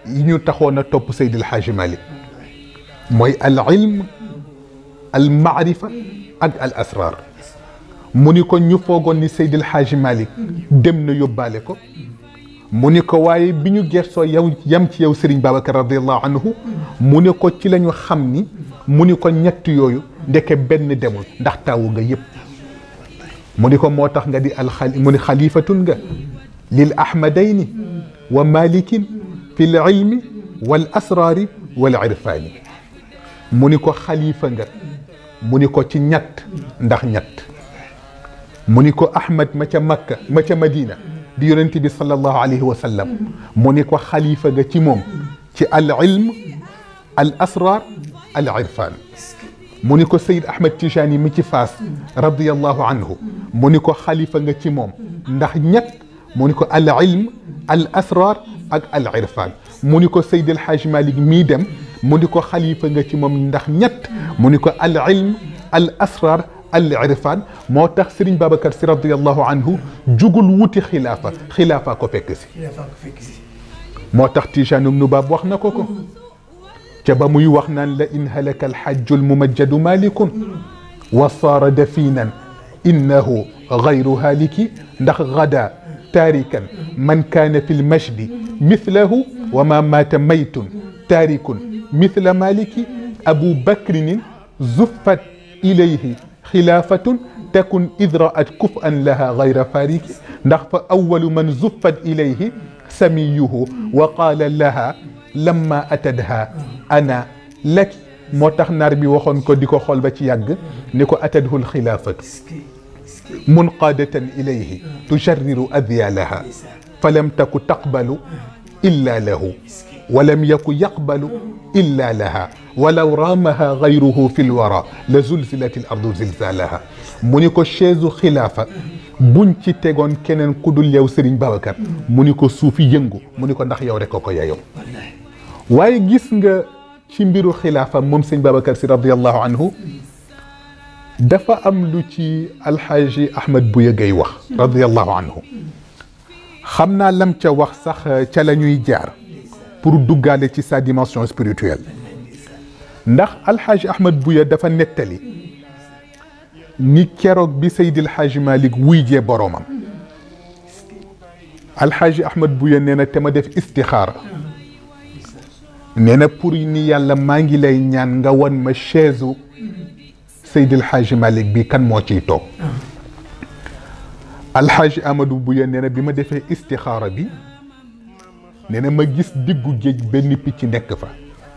yi ñu taxoon a topp Seydil Hadji Malick mooy al ilm al maarifa ak al asrar mu ni ko ñu foogoon ni Seydil Hadji Malick dem na yóbbaale ko mu ni ko waaye bi ñu gersoo yow yam ci yow Serigne Babacar radiallahu anhu mu ni ko ci la ñu xam ni mu ni ko ñett yooyu ndeke benn demul ndax taawu nga yëpp mu ni ko moo tax nga di alxali mu ni xalifatun nga lil ahmadayni wa malikin fi l ilmi wal asraari wal irfaani mu ni ko xalifa nga mu ni ko ci ñett ndax ñett mu ni ko ahmad ma ca makka ma ca madina di yonent bi sallallahu alayhi wa sallam mu ni ko xalifa nga ci moom ci al ilm al asrar al irfan mu ni ko sayid ahmad tijani mi ci faas radiallahu anhu mu ni ko xalifa nga ci moom ndax ñett mu ni ko al ilm al asrar ak al irfan mu ni ko sayid al haj malik mii dem mu ni ko xalifa nga ci moom ndax ñett mu ni ko al ilm al asrar al irfan moo tax Serigne Babacar si radiallahu anhu jugul wuti xilaafa xilaafa ko fekk si yaa faa ko fekk si moo tax Tijaanum Nubaab wax na ko ko ca ba muy wax naan la in halaka alxajju almumajjadu malikun wa saara dafinan innahu gayru haliki ndax gada taarikan man kaana fi lmajdi mithlahu wa ma maata maytun taarikun mithla maliki abu bakrinin zuffat ilayhi xilaafatun takun id raat kuf'an laha gayra fariki ndax fa awalu man zuffat ilayhi samiyuhu wa qaala laha lamma atadha ana laki moo tax naar bi waxoon ko di ko xool ba ci yàgg ni ko atadhu lxilaafatu munqaadatan ilayhi tujarriru adyalaha falam taku taqbalu illa lahu ولم يكن يقبل إلا لها ولو رامها غيره في الورى لزلزلت الأرض زلزالها مونيكو شيزو خلافة buñ ci tegoon keneen ku dul yow Serigne Babacar mu ni ko suufi yëngu mu ni ko ndax yow rek ko ko yayow waaye gis nga ci mbiru xilaafa moom sëñ Babacar si radiallahu anhu dafa am lu ci alxaaji Ahmed Bouya Gueye wax radiallahu anhu xam naa lam ca wax sax ca la ñuy jaar pour duggaale ci sa dimension spirituelle ndax alxaaji Ahmed Bouya dafa nettali ni keroog bi Seydil Hadji Malick wuy jee boroomam alxaaji Ahmed Bouya nee na te ma def istixaara nee na pour ni yàlla maa ngi lay ñaan nga wan ma chaise u Seydil Hadji Malick bi kan moo ciy toog alxaaji Amadou Bouya nee na bi ma defee istixaara bi nee na ma gis diggu géej benn picc nekk fa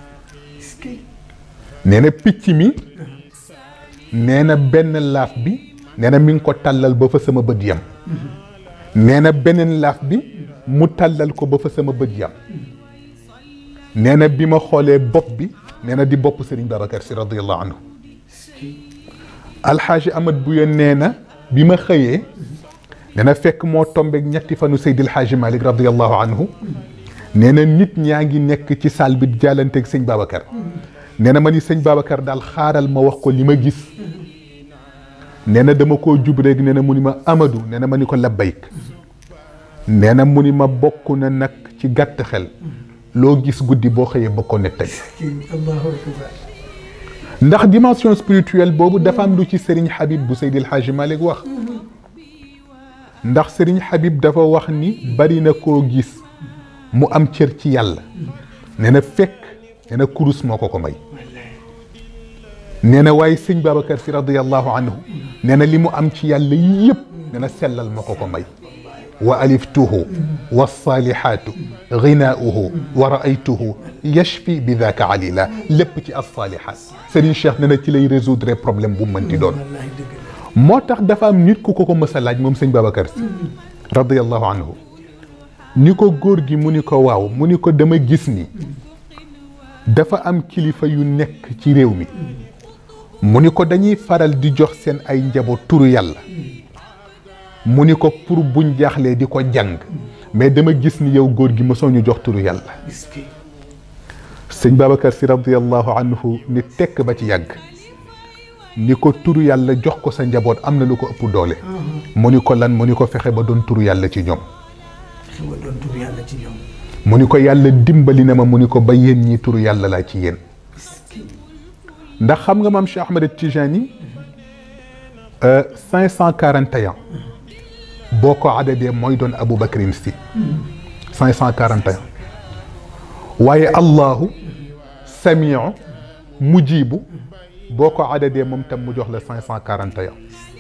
nee na picc mi nee na benn laaf bi nee na mi ngi ko tàllal ba fa sama bët yam nee na beneen laaf bi mu tàllal ko ba fa sama bët yam nee na bi ma xoolee bopp bi nee na di bopp Serigne Babacar si radiyallahu anhu alxaaji Amad Bouya nee na bi ma xëyee nee na fekk moo tombeeg ñetti fanu Seydil Hadji Malick radiyallahu anhu nee na nit ñaa ngi nekk ci salle bi jàllanteeg sëñ Babacar nee na ma ni sëñ Babacar daal xaaral ma wax ko li ma gis nee na dama koo jub rek nee na mu ni ma Amadou nee na ma ni ko labbayk nee na mu ni ma bokk na nag ci gàtt xel loo gis guddi boo xëyee ba ko nettali allahu akbar ndax dimension spirituelle boobu dafa am lu ci Serigne Habib bu Seydil Hadji Malick wax ndax Serigne Habib dafa wax ni bari na koo gis mu am cër ci yàlla nee na fekk nee na kurus moo ko ko may nee na waaye sëñ Babacar si radiyallahu anhu nee na li mu am ci yàlla yëpp nee na sellal moo ko ko may wa aliftuhu walsalihatu ginaauhu wa raaytuhu yashfi bi daka alila lépp ci alsalihat Serigne Cheikh nee na ci lay résoudre problème bu mënti doon wallahi dëgg la moo tax dafa am nit ku ko ko mës a laaj moom sëñ Babacar si radiyallahu anhu ni ko góor gi mu ni ko waaw mu ni ko dama gis ni dafa am kilifa yu nekk ci réew mi mu ni ko dañuy faral di jox seen ay njaboot turu yàlla mu ni ko pour buñ jaaxlee di ko jàng mais dama gis ni yow góor gi mosoo ñu jox turu yàlla est-ce que sëñ Babacar si radiyallahu anhu ni tekk ba ci yàgg ni ko turu yàlla jox ko sa njaboot am na lu ko ëpp doole mu ni ko lan mu ni ko fexe ba doon turu yàlla ci ñoom fexe ba doon tur yàlla ci ñoom mu ni ko yàlla dimbali na ma mu ni ko ba yéen ñi turu yàlla laa ci yéen ndax xam nga maam Cheikh Ahmed Tijani 541 boo ko adadee mooy doon Abu Bakrin si 541 waaye Allahu samiu mujibu boo ko adadee moom tam mu jox la 541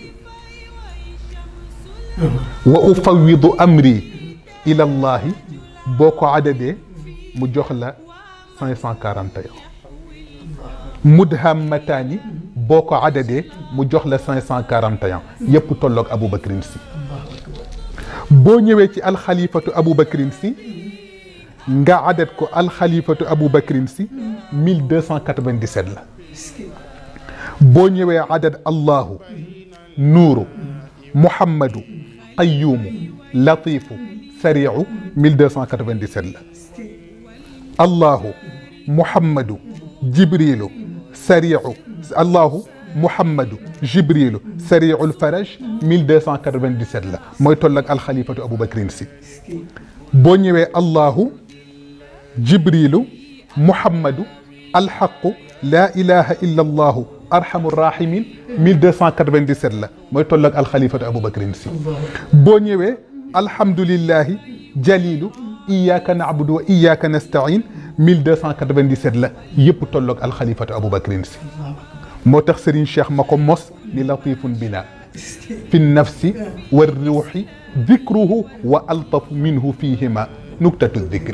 wa ufawidu amri ila allahi boo ko adadee mu jox la 541 mudhammataani boo ko adadee mu jox la 541 yépp tolloog Abu Bakrin si boo ñëwee ci alxalifatu Abu Bakrin si nga adat ko alxalifatu Abu Bakrin si 1297 la boo ñëwee adat Allahu nuuru Muhammadu Qayyumu Latifu Sariicu 1297 la Allahu Muhammadu Jibrilu Sariicu Allahu Muhammadu Jibrilu Sariicul Faraj 1297 la mooy toll ak alxalifatu Abu Bakrin si boo ñëwee Allahu Jibrilu Muhammadu alxaqu laa ilaha illa allahu arhamu rahimin 1297 la mooy toll ak alxalifatu Abu Bakrin si boo ñëwee alhamdulillahi jalilu iyaka naabudu wa iyaka nastain 1297 la yëpp tolloog alxalifatu Abu Bakrin si moo tax Serigne Cheikh ma ko mos ni latifun bina fi nafsi wa ruuxi dikruhu wa altafu minhu fihima nuktatu dikri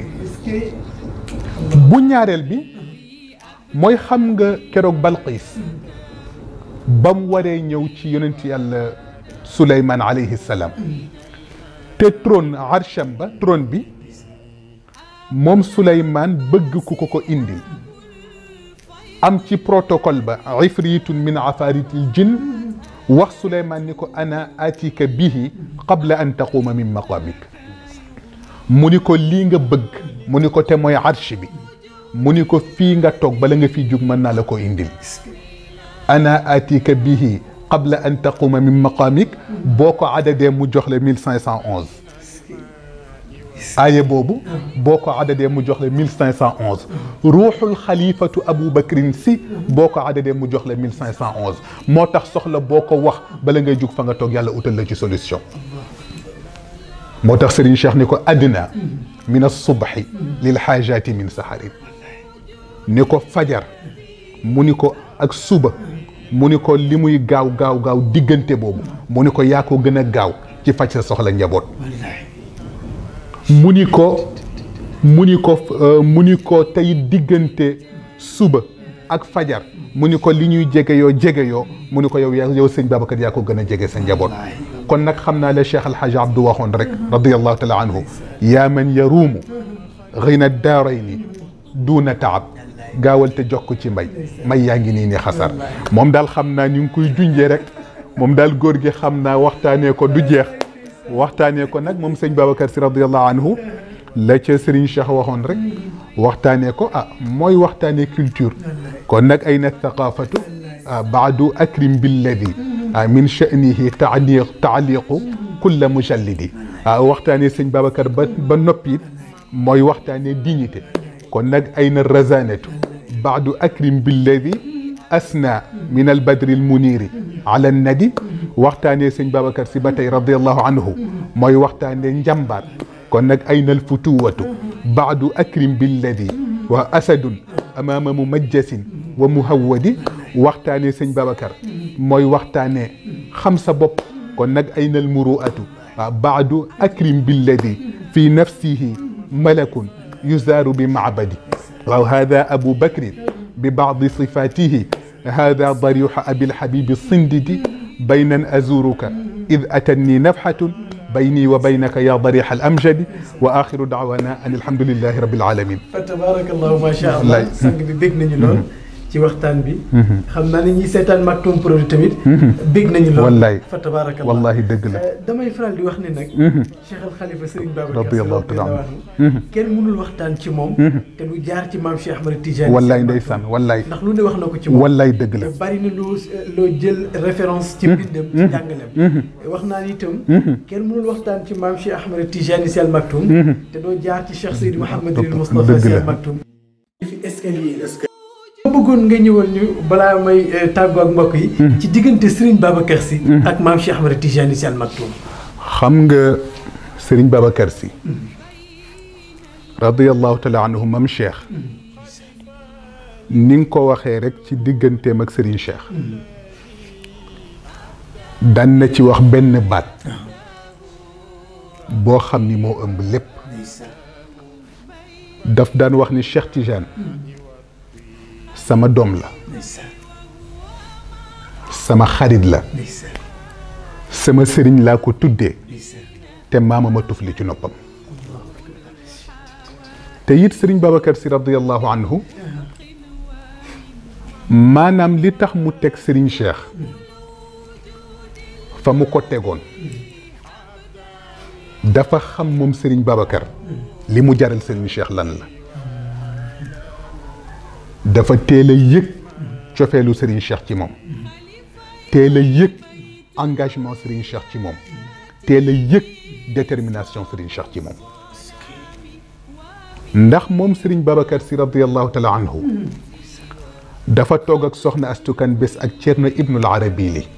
bu ñaareel bi mooy xam nga keroog Balqiis ba mu waree ñëw ci yonent yàlla Suleymaan alayhi salaam te trône arsham ba trône bi moom Suleymaan bëgg ku ko ko indil am ci protocole ba ifritun min afaritil jinn wax Suleymaan ni ko ana atika bihi qabla an taquma min maqamik mu ni ko lii nga bëgg mu ni ko te mooy arsh bi mu ni ko fii nga toog bala nga fi jug mën naa la ko indil ana atika bihi qabla an taquma min maqamik boo ko adadee mu jox la 1511 aaye boobu boo ko adadee mu jox la 1511 ruuxul xalifatu Abu Bakrin si boo ko adadee mu jox la 1511 moo tax soxla boo ko wax bala ngay jug fa nga toog yàlla utal la ci solution moo tax Serigne Cheikh ni ko adna min as-subhi lil xaajaati min saharin ni ko fajar mu ni ko ak suba mu ni ko li muy gaaw gaaw gaaw diggante boobu mu ni ko yaa ko gën a gaaw ci faj sa soxla njaboot mu ni ko mu ni ko mu ni ko tey diggante suba ak fajar mu ni ko li ñuy jege yoo jege yoo mu ni ko yow yaa yow sëñ Babacar yaa ko gën a jege sa njaboot kon nag xam naa la Cheikh Alhaji Abdou waxoon rek radiallahu taala anhu yaa man yaruumu xëyna daarayni duuna taab gaawal te jox ko ci mbay may yaa ngi nii ni xasar moom daal xam naa ñu ngi koy junjee rek moom daal góor gi xam naa waxtaanee ko du jeex waxtaanee ko nag moom sëñ Babacar si radiallahu anhu la ca Serigne Cheikh waxoon rek waxtaanee ko ah mooy waxtaanee culture kon nag ay na thaqafatu baadu akrim billadi min sha'nihi taaliq taaliqu kulla mujallidi ah waxtaanee sëñ Babacar ba ba noppi it mooy waxtaanee dignité kon nag ay na razanatu baadu akrim billadi asna min albadri almuniri ala nadi waxtaanee sëñ Babacar si ba tey radiallahu anhu mooy waxtaanee njàmbaar kon nag ay na alfutuwatu baadu akrim billadi wa asadun amaama mumajjasin wa muhawwadi waxtaanee sëñ Babacar mooy waxtaanee xam sa bopp kon nag ay na almuruatu baadu akrim billadi fi nafsihi malakun yuzaaru bi macbadi waaw hada abu bakrin bi bacdi sifatihi hada dariuxa abilxabibi sindidi baynan azuruka id atanni nafxatun bayni wa baynaka ya darixa alamjadi wa axiru dacwana an alhamdulilahi rabil alamin fa tabarakallahu ma sha allah sang bi bég nañu lool ci waxtaan bi xam naa ne ñi seetaan Maktoum Prod tamit bég nañu lool wallaay fa tabaarakallah wallahi dëgg la Euh, damay faral di wax ne nag Cheikh Al Khalifa Serigne Babacar Sy Radiyallahu taala anhu kenn mënul waxtaan ci moom te lu jaar ci maam Cheikh Ahmed Tidiane wallaay Sy ndeysaan wallaay ndax lu ne wax na ko ci moom wallaay dëgg la te bari na loo loo jël référence ci mbindam ci jàngaleem wax naa ni itam kenn mënul waxtaan ci maam Cheikh Ahmed Tidiane Sy Al Maktoum te doo jaar ci Cheikh Seydi Mouhamadul Moustapha dëgg Sy la. Al Maktoum fi escalier ma bëggoon nga ñëwal ñu balaa may eh, tàggoo ak mbokk yi ci diggante Serigne Babacar Sy ak maam Cheikh Ahmed Tidiane Sy Al Maktoum xam nga Serigne Babacar Sy radiyallahu taala anhu mam Cheikh ni nga ko waxee rek ci digganteem ak Serigne Cheikh daan na ci wax benn baat boo xam ni moo ëmb lépp daf daan wax ni Cheikh Tidiane sama doom la sama xarit la sama sëriñ laa ko tuddee te maama ma tufli ci noppam te it sëriñ Babacar si radiyallahu anhu maanaam li tax mu teg sëriñ Cheikh fa mu ko tegoon dafa xam moom sëriñ Babacar li mu jaral sëriñ Cheikh lan la dafa teel a yëg cofeelu sëriñ Cheikh ci moom teel a yëg engagement Serigne Cheikh ci moom teel a yëg détermination Serigne Cheikh ci moom ndax moom Serigne Babacar si radiyallahu taala anhu dafa toog ak soxna astukan bés ak Cerno Ibnul Arabi li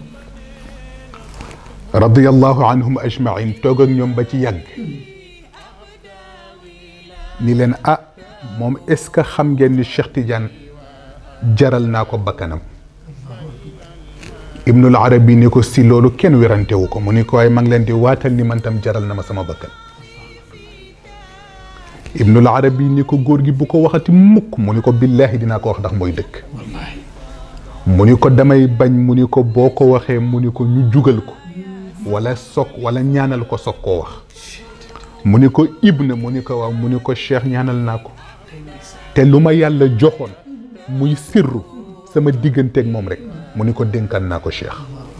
radiyallahu anhum ajmain toog ak ñoom ba ci yàgg ni leen ah moom est ce que xam ngeen ni Cheikh Tidiane jaral naa ko bakkanam ibnul arabi ni ko si loolu kenn werantewu ko mu ni ko waaye maa ngi leen di waatal ni man tam jaral na ma sama bakkan ibnul arabi ni ko góor gi bu ko waxati mukk mu ni ko billaahi dinaa ko wax ndax mooy dëkk mu ni ko damay bañ mu ni ko boo ko waxee mu ni ko ñu jugal ko wala soog wala ñaanal ko soog koo wax mu ni ko ibna mu ni ko waaw mu ni ko cheikh ñaanal naa ko te lu ma yàlla joxoon muy sirru sama digganteeg moom rek mu ni ko dénkaan naa ko cheikh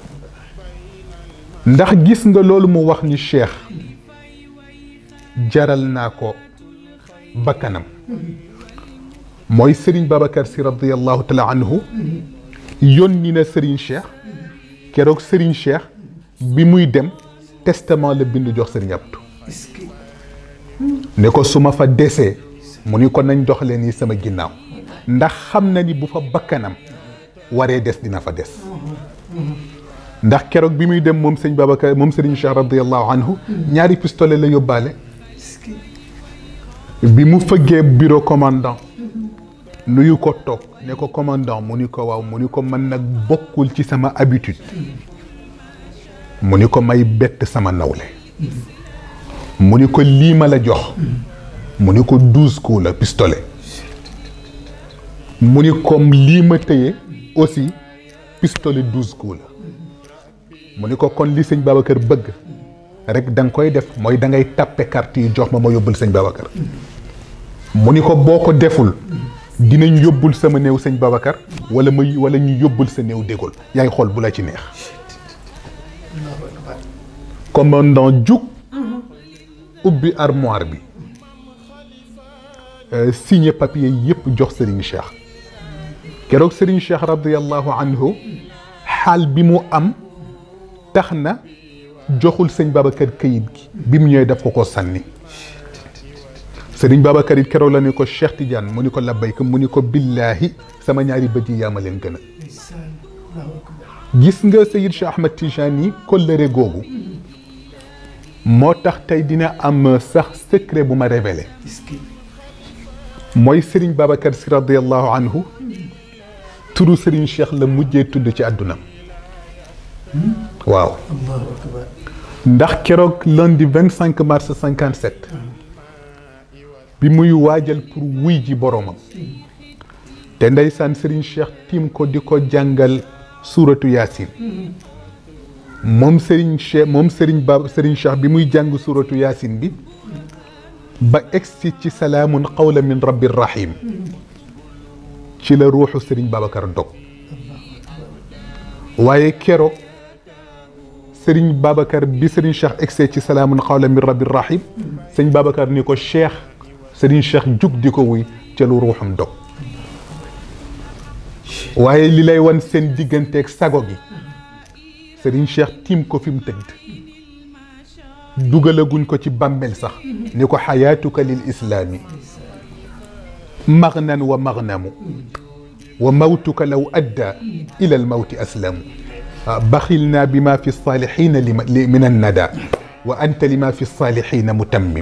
ndax gis nga loolu mu wax ni cheikh jaral naa ko bakkanam mooy Serigne Babacar si radiyallahu taala anhu yónni na Serigne Cheikh keroog Serigne Cheikh bi muy dem testament la bind jox Serigne Abdou ne ko su ma fa desee mu ni ko nañ doxalee nii sama ginnaaw ndax xam na ni bu fa bakkanam waree des dina fa des ndax keroog bi muy dem moom sëñ Babacar moom Serigne Cheikh radiyallahu anhu ñaari pistolet la yóbbaale bi mu fëggee bureau commandant nuyu ko toog ne ko commandant mu ni ko waaw mu ni ko man nag bokkul ci sama habitude mu ni ko may bett sama nawle mu ni ko lii ma la jox mu ni ko douze coups la pistolet mu ni comme lii ma tëye aussi pistolet douze coups la mu ni ko kon li sëñ Babacar bëgg rek da nga koy def mooy da ngay tàppe carte yi jox ma ma yóbbul sëñ Babacar mu ni ko boo ko deful dinañ yóbbul sama néew sëñ Babacar wala ma wala ñu yóbbul sa néew dégol yaay xool bu la ci neex commandant jug ubbi armoire bi signé papier yëpp jox Serigne Cheikh keroog Serigne Cheikh radiyallahu anhu xaal bi mu am tax na joxul sëñ Babacar këyit gi bi mu ñëwee daf ko ko sànni sëriñ Babacar it keroog la ne ko Cheikh Tidiane mu ni ko labbayka mu ni ko billaahi sama ñaari bët yi yaa ma leen gën a gis nga Seyid Cheikh Ahmed Tidiane yi kollëre googu moo tax tey dina am sax secret bu ma révélé mooy sëriñ Babacar si radiallahu anhu turu sëriñ Cheikh la mujjee tudd ci àddunam waaw ndax keroog lundi 25 mars 57 bi muy waajal pour wuy ji boromam te ndeysaan Serigne Cheikh tiim ko di ko jàngal suuratu yaasin moom Serigne Cheikh moom Serigne Ba Serigne Cheikh bi muy jàng suuratu yaasin bi ba egsi ci salaamun qawla min rabbir rahim ci la ruuxu Serigne Babacar dog waaye keroog Serigne Babacar bi Serigne Cheikh egsee ci salaamun xawla min rabbi rahim Serigne Babacar ni ko Cheikh Serigne Cheikh jug di ko wuy ca lu ruuxam dog waaye li lay wan seen digganteeg sago gi Serigne Cheikh tiim ko fi mu tëdd dugalaguñ ko ci bàmmeel sax ni ko xayaatuka lil islaami magnan wa magnamu wa mawtuka law adda ila almawti aslamu baxilna bima fi lsalihina min annada wa anta lima fi lsalihina mutammim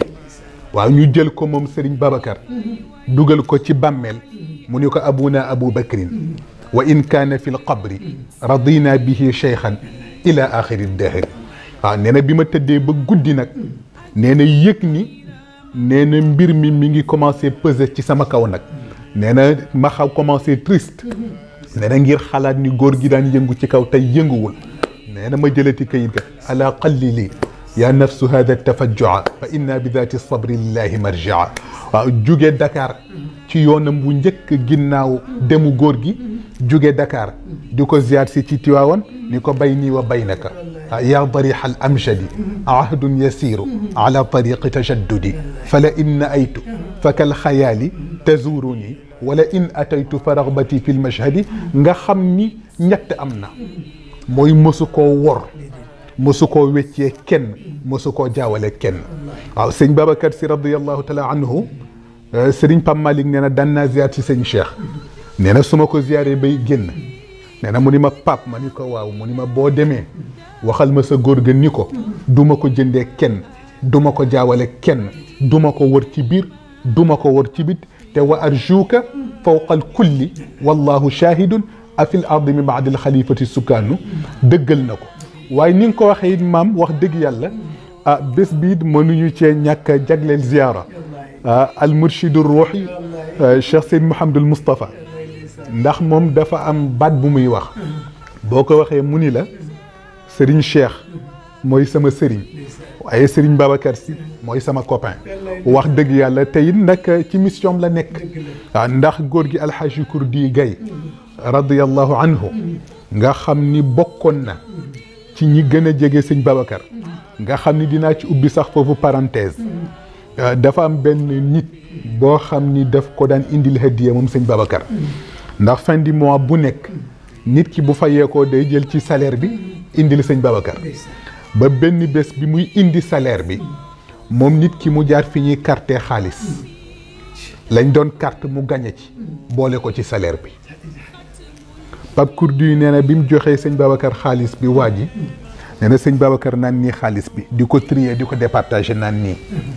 waaw ñu jël ko moom Serigne Babacar dugal ko ci bàmmeel mu ni ko abuna abu bakrin wa in kaana fi lqabri radina bihi cheikhan ila axiri dahri waaw nee na bi ma tëddee ba guddi nag nee na yëg ni nee na mbir mi mi ngi commencé peser ci sama kaw nag nee na ma xaw commencé triste nee na ngir xalaat ni góor gi daan yëngu ci kaw tey yënguwul nee na ma jëlati kayit ga ala qallili ya nafsu hada tafajjua fa inna bi dati sabri lillahi marjaa waaw jóge Dakar ci yoonam bu njëkk ginnaaw demu góor gi jóge Dakar di ko ziyaar si ci Tiwaawan ni ko bay nii wa baynaka yaa dariha al amjadi ahdun yasiru ala tariqi tajaddudi fala in naaytu fakal xayaali tazuruni wala in ataytu fa ragbati fi lmashhadi nga xam ni ñett am na mooy mosu koo wor mosu koo weccee kenn mosu koo jaawale kenn waaw sëñ Babacar si radiallahu taala anhu sëriñ Pam Malick nee na daan naa ziyaar si sëñ Cheikh nee na su ma ko ziyaaree bay génn nee na mu ni ma pap ma ni ko waaw mu ni ma boo demee waxal ma sa góor ga ni ko du ma ko jëndee kenn du ma ko jaawale kenn du ma ko wër ci biir du ma ko wër ci bit te wa arjuuka fawqa al kulli wallahu shahidun afil ardi min baadi al xalifati sukkaanu dëggal na ko waaye ni nga ko waxee it maam wax dëgg yàlla ah bés bii mënuñu cee ñàkk a jagleel ziyaara ah al murshidu ruuxi Cheikh Seyd Mouhamadul Moustapha ndax moom dafa am baat bu muy wax boo ko waxee mu ni la Serigne Cheikh mooy sama Serigne waaye Serigne Babacar Sy mooy sama copain wax dëgg yàlla te it nag ci mission la nekk waaw ndax góor gi alxaaji Kurdi Gay radiyallahu anhu nga xam ni bokkoon na ci ñi gën a jege sëñ Babacar nga xam ni dinaa ci ubbi sax foofu parenthèse dafa am benn nit boo xam ni daf ko daan indil hadiya moom sëñ Babacar ndax fin du mois bu nekk nit ki bu fayee ko day jël ci salaire bi indil sëñ Babacar ba benn bés bi muy indi salaire bi moom nit ki mu jaar fi ñuy carte xaalis lañ doon carte mu gañe ci boole ko ci salaire bi Pape Kourdi nee na bi mu joxee sëñ Babacar xaalis bi waa ji nee na sëñ Babacar naan nii xaalis bi di ko trier di ko départager naan nii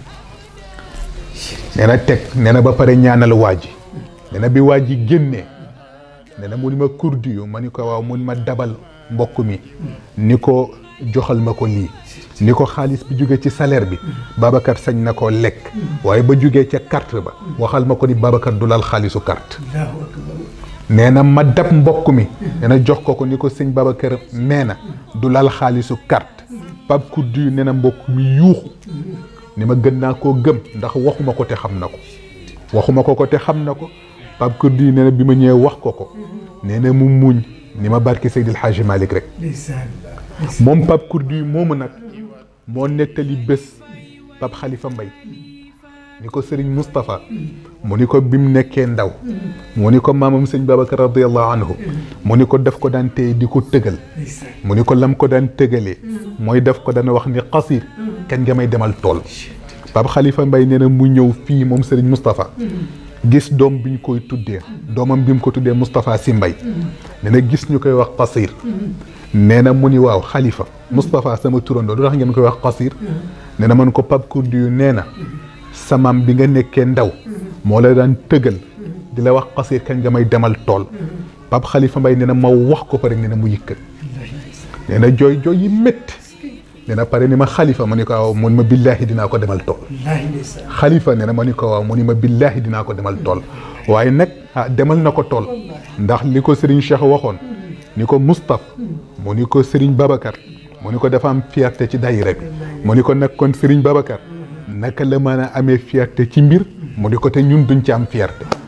nee na teg nee na ba pare ñaanal waa ji nee na bi waa ji génnee nee na mu ni ma Kourdi yu ma ni ko waaw mu ni ma dabal mbokk mi ni ko joxal ma ko lii ni ko xaalis bi jóge ci salaire bi Babacar sañ na koo lekk waaye ba jógee ca carte ba waxal ma ko ni Babacar du laal xaalisu carte nee na ma dab mbokk mi nee na jox ko ko ni ko sëñ Babacar nee na du laal xaalisu carte Pape Kourdi nee na mbokk mi yuuxu ni ma gën naa koo gëm ndax waxuma ko te xam na ko waxuma ko ko te xam na ko Pape Kourdi nee na bi ma ñëwee wax ko ko nee na mu muñ ni ma barki Seydil Hadji Malick rek moom Pape Kourdi moomu nag moo nettali bés Pape Khalifa Mbaye ni ko Serigne Moustapha mu ni ko bi mu nekkee ndaw mu ni ko maamam sëñ Babacar radiallahu anhu mu ni ko daf ko daan téye di ko tëgal mu ni ko lam ko daan tëgalee mooy daf ko daan wax ni xasir kañ nga may demal tool Pape Khalifa Mbaye nee na mu ñëw fii moom Serigne Moustapha gis doom bi ñu koy tuddee doomam bi mu ko tuddee Moustapha Sy Mbaye nee na gis ñu koy wax xasir nee na mu ni waaw xalifa Moustapha sama turandoo lu tax ngeen koy wax xasir nee na man ko Pape Kourdi yu nee na samaam bi nga nekkee ndaw moo la daan tëgal di la wax xasir kañ nga may demal tool Pape Khalifa Mbaye nee na ma wax ko pare nee na mu yëkkat nee na jooy jooy yi métti nee na pare ni ma xalifa ma ni ko waaw mu ni ma billaahi dinaa ko demal tool xalifa nee na ma ni ko waaw mu ni ma billaahi dinaa ko demal tool waaye nag ah demal na ko tool ndax li ko Serigne Cheikh waxoon ni ko Moustapha mu ni ko Serigne Babacar mu ni ko dafa am fierté ci daayira bi mu ni ko nag kon Serigne Babacar naka la mën a amee fierté ci mbir mu ni ko te ñun duñ ci am fierté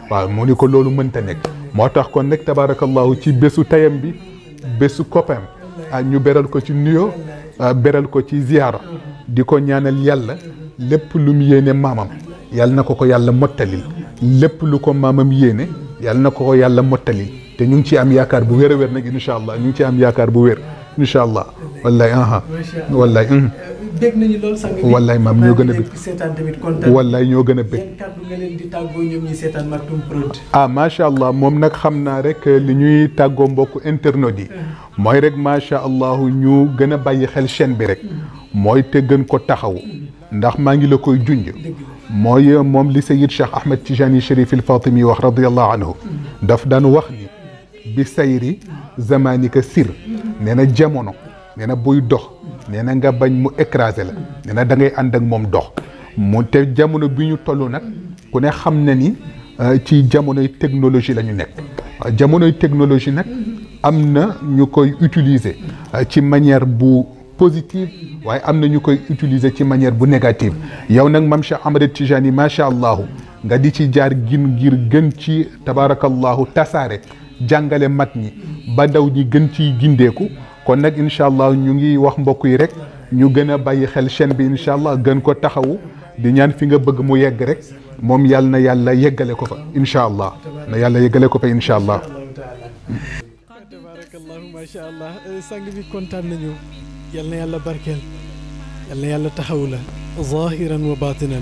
waaw mu ni ko loolu mënta nekk moo tax kon nag tabaarakallahu ci bésu tayam bi bésu copain ah ñu beral ko ci nuyoo beral ko ci ziyaara di ko ñaanal yàlla lépp lu mu yéene maamam yàlla na ko ko yàlla mottalil lépp lu ko maamam yéene yàlla na ko ko yàlla mottalil te ñu ngi ci am yaakaar bu wér a wér nag incha allah ñu ngi ci am yaakaar bu wér incha allah wallaay aha wallaay dégg nañu loolu sang bi wallaay maam ñoo gën a bëgg seetaan tamit kontaan wallaay ñoo gën a bëgg yan kàddu nga leen di tàggoo ñoom ñi seetaan Maktoum Prod ah macha allah moom nag xam naa rek li ñuy tàggoo mbokku internautes yi mooy rek macha allah ñu gën a bàyyi xel chaîne bi rek mooy te gën ko taxawu ndax maa ngi la koy junj mooy moom li Sayid Cheikh Ahmed Tijani Chérif il Fatimi wax radiallahu anhu daf daan wax ni bi sayri zamanika sir nee na jamono nee na buy dox nee na nga bañ mu écrasé la nee na da ngay ànd ak moom dox mu te jamono bi ñu toll nag ku ne xam na ni ci jamonoy technologie la ñu nekk jamonoy technologie nag am na ñu koy utiliser ci manière bu positive waaye am na ñu koy utiliser ci manière bu négative yow nag mam Cheikh Ahmed Tijani macha allah nga di ci jaar gin ngir gën ci tabaarakallahu tasaare jàngale mag ñi ba ndaw ñi gën ciy gindeeku kon nag incha allah ñu ngi wax mbokk yi rek ñu gën a bàyyi xel chaîne bi incha allah gën ko taxawu di ñaan fi nga bëgg mu yegg rek moom yàlla na yàlla yeggale ko fa incha allah na yàlla yeggale ko fa incha allah. tabarakallahu macha allah sang bi kontaan nañu yal na yàlla barkeel yal na yàlla taxaw la zahiran wa batinan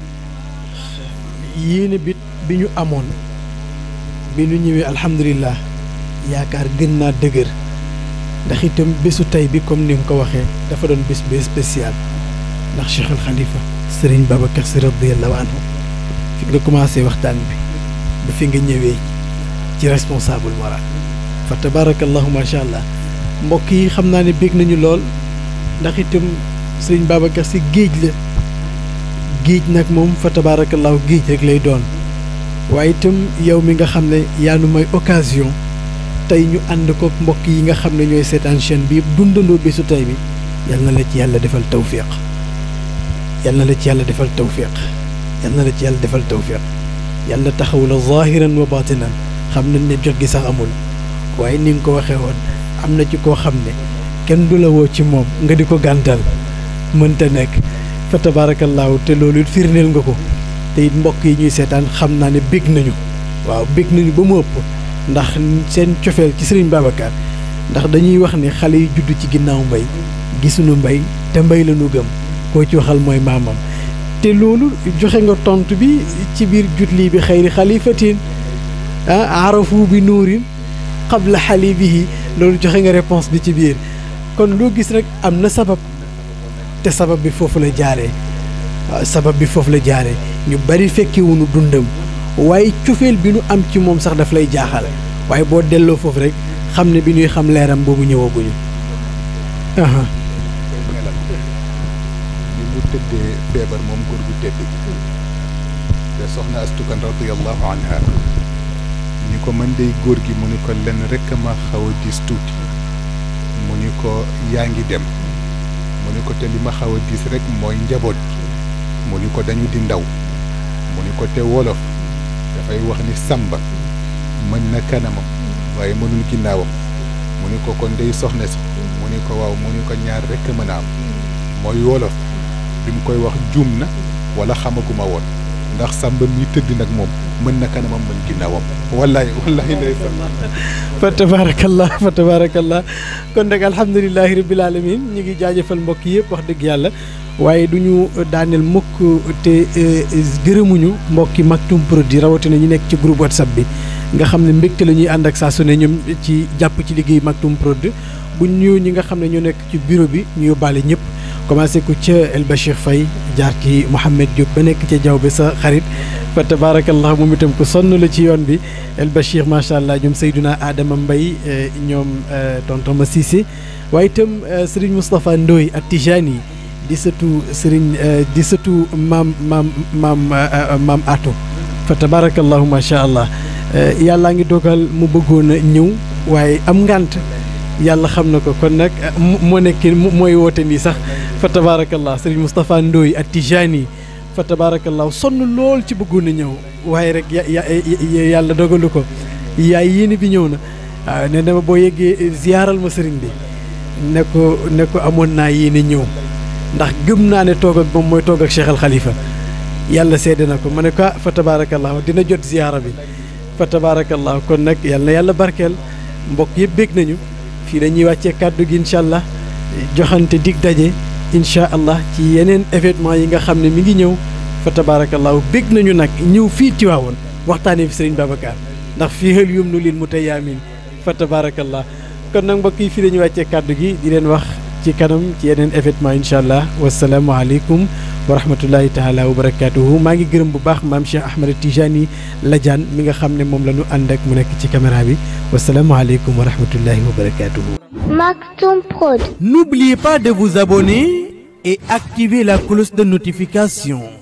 yéene bit bi ñu amoon bi ñu ñëwee alhamdulilah yaakaar gën naa dëgër ndax itam bésu tey bi comme ni nga ko waxee dafa doon bés bés spécial ndax Cheikh al Khalifa Serigne Babacar Sy radiyallahu anhu fi nga commencé waxtaan bi ba fi nga ñëwee ci responsable moral fa tabarakallahu macha allah mbokk yi xam naa ne bég nañu lool ndax itam Serigne Babacar Sy géej la géej nag moom fa tabarakallahu géej rek lay doon waaye itam yow mi nga xam ne yaa nu may occasion tey ñu ànd ko mbokk yi nga xam ne ñooy seetaan chaîne bi yëpp dundandoo bésu tey bi yal na la ci yàlla defal tawfiq yal na la ci yàlla defal tawfiq yal na la ci yàlla defal tawfiq yàlla taxaw la zahiran wa batinan xam nañ ne jot gi sax amul waaye ni nga ko waxee woon am na ci koo xam ne kenn du la woo ci moom nga di ko gàntal mënta nekk fa tabaarakallaahu te loolu it firndeel nga ko te it mbokk yi ñuy seetaan xam naa ne bég nañu waaw bég nañu ba mu ëpp ndax seen cofeel ci sëriñ Babacar ndax dañuy wax ne xale yi judd ci ginnaaw mbay gisuñu mbay te mbay la ñu gëm koo ci waxal mooy maamam te loolu joxe nga tontu bi ci biir jutli bi xayri xalifatin ah arafu bi nuurin qabla xalibihi loolu joxe nga réponse bi ci biir kon loo gis rek am na sabab te sabab bi foofu la jaaree waaw sabab bi foofu la jaaree ñu bari fekkewuñu dundam waaye cofeel bi nu am ci moom sax daf lay jaaxal waaye boo delloo foofu rek xam ne bi ñuy xam leeram boobu ñëwaguñu. aha ni mu tëddee feebar moom góor gu tëdd te soxna astukan radiallahu anha ni ko mën day góor gi mu ni ko lenn rek ma xaw a diis tuuti mu ni ko yaa ngi dem mu ni ko te li ma xaw a diis rek mooy njaboot gi mu ni ko dañu di ndaw mu ni ko te wolof dafay wax ni sàmba mën na kanamam waaye mënul ginnaawam mu ni ko kon day soxna si mu ni ko waaw mu ni ko ñaar rek a mën a am mooy wolof bi mu koy wax juum na wala xamaguma woon ndax sàmba mi tëdd nag moom mën na kanamam mën ginnaawam wallaay wallaay ndeysaan fa tabaarakallah fa tabaarakallah kon nag alhamdulilahi rabbil alamin ñu ngi jaajëfal mbokk yëpp wax dëgg yàlla waaye du ñu daaneel mukk te gërëmuñu mbokki Maktoum Prod rawatina ñu nekk ci groupe whatsapp bi nga xam ne mbégte la ñuy ànd ak saa su ne ñoom ci jàpp ci liggéey Maktoum Prod bu ñu ñi nga xam ne ñoo nekk ci bureau bi ñu yóbbaale ñëpp commencé ko ca El Bachir Faye jaar ci Mouhamed Diop ba nekk ca jaww bi sa xarit fa tabaarakallah moom itam ko sonn la ci yoon bi El Bachir macha allah ñoom Seydouna Adama Mbaye ñoom tonton Ma Cissé waaye itam Serigne Moustapha Ndoye ak Tijani yi di sëtu Serigne di sëtu maam maam maam maam Atou fa tabaarakallahu macha allah yàllaa ngi dogal mu bëggoon a ñëw waaye am ngànt yàlla xam na ko kon nag moo nekk mooy woote nii sax fa tabaarakallah Serigne Moustapha Ndoye ak Tijani yi fa fa tabaarakallaahu sonn lool ci bëggoon a ñëw waaye rek ya ya yàlla dogalu ko yaay yéene bi ñëw na waaw nee na ma boo yeggee ziyaaral ma sëriñ bi ne ko ne ko amoon naa yéene ñëw ndax gëm naa ne toog ak moom mooy toog ak Cheikh Al Khalifa yàlla seede na ko ma ne ko ah fa tabaarakallaahu dina jot ziyaara bi fa tabaarakallaahu kon nag yàlla na yàlla barkeel mbokk yëpp bég nañu fii dañuy wàccee kàddu gi incha allah joxante dig daje incha allah ci yeneen événement yi nga xam ne mi ngi ñëw fa tabaarakallaahu bég nañu nag ñëw fii Tiwaawoon waxtaanee fi sëriñ Babacar ndax fii xel yum nu lil mu tey yaamin fa tabaarakallah kon nag mbokk yi fii dañuy wàccee kàddu gi di leen wax ci kanam ci yeneen événement incha allah wasalaamualeykum wa rahmatullahi taala wa barakaatuhu maa ngi gërëm bu baax maam Cheikh Ahmed Tijani Ladiane mi nga xam ne moom la ñu ànd ak mu nekk ci caméra bi wasalaamualeykum wa rahmatullahi wa barakaatuhu. Maktoum Prod. N'oubliez pas de vous abonner et activer la cloche de notification.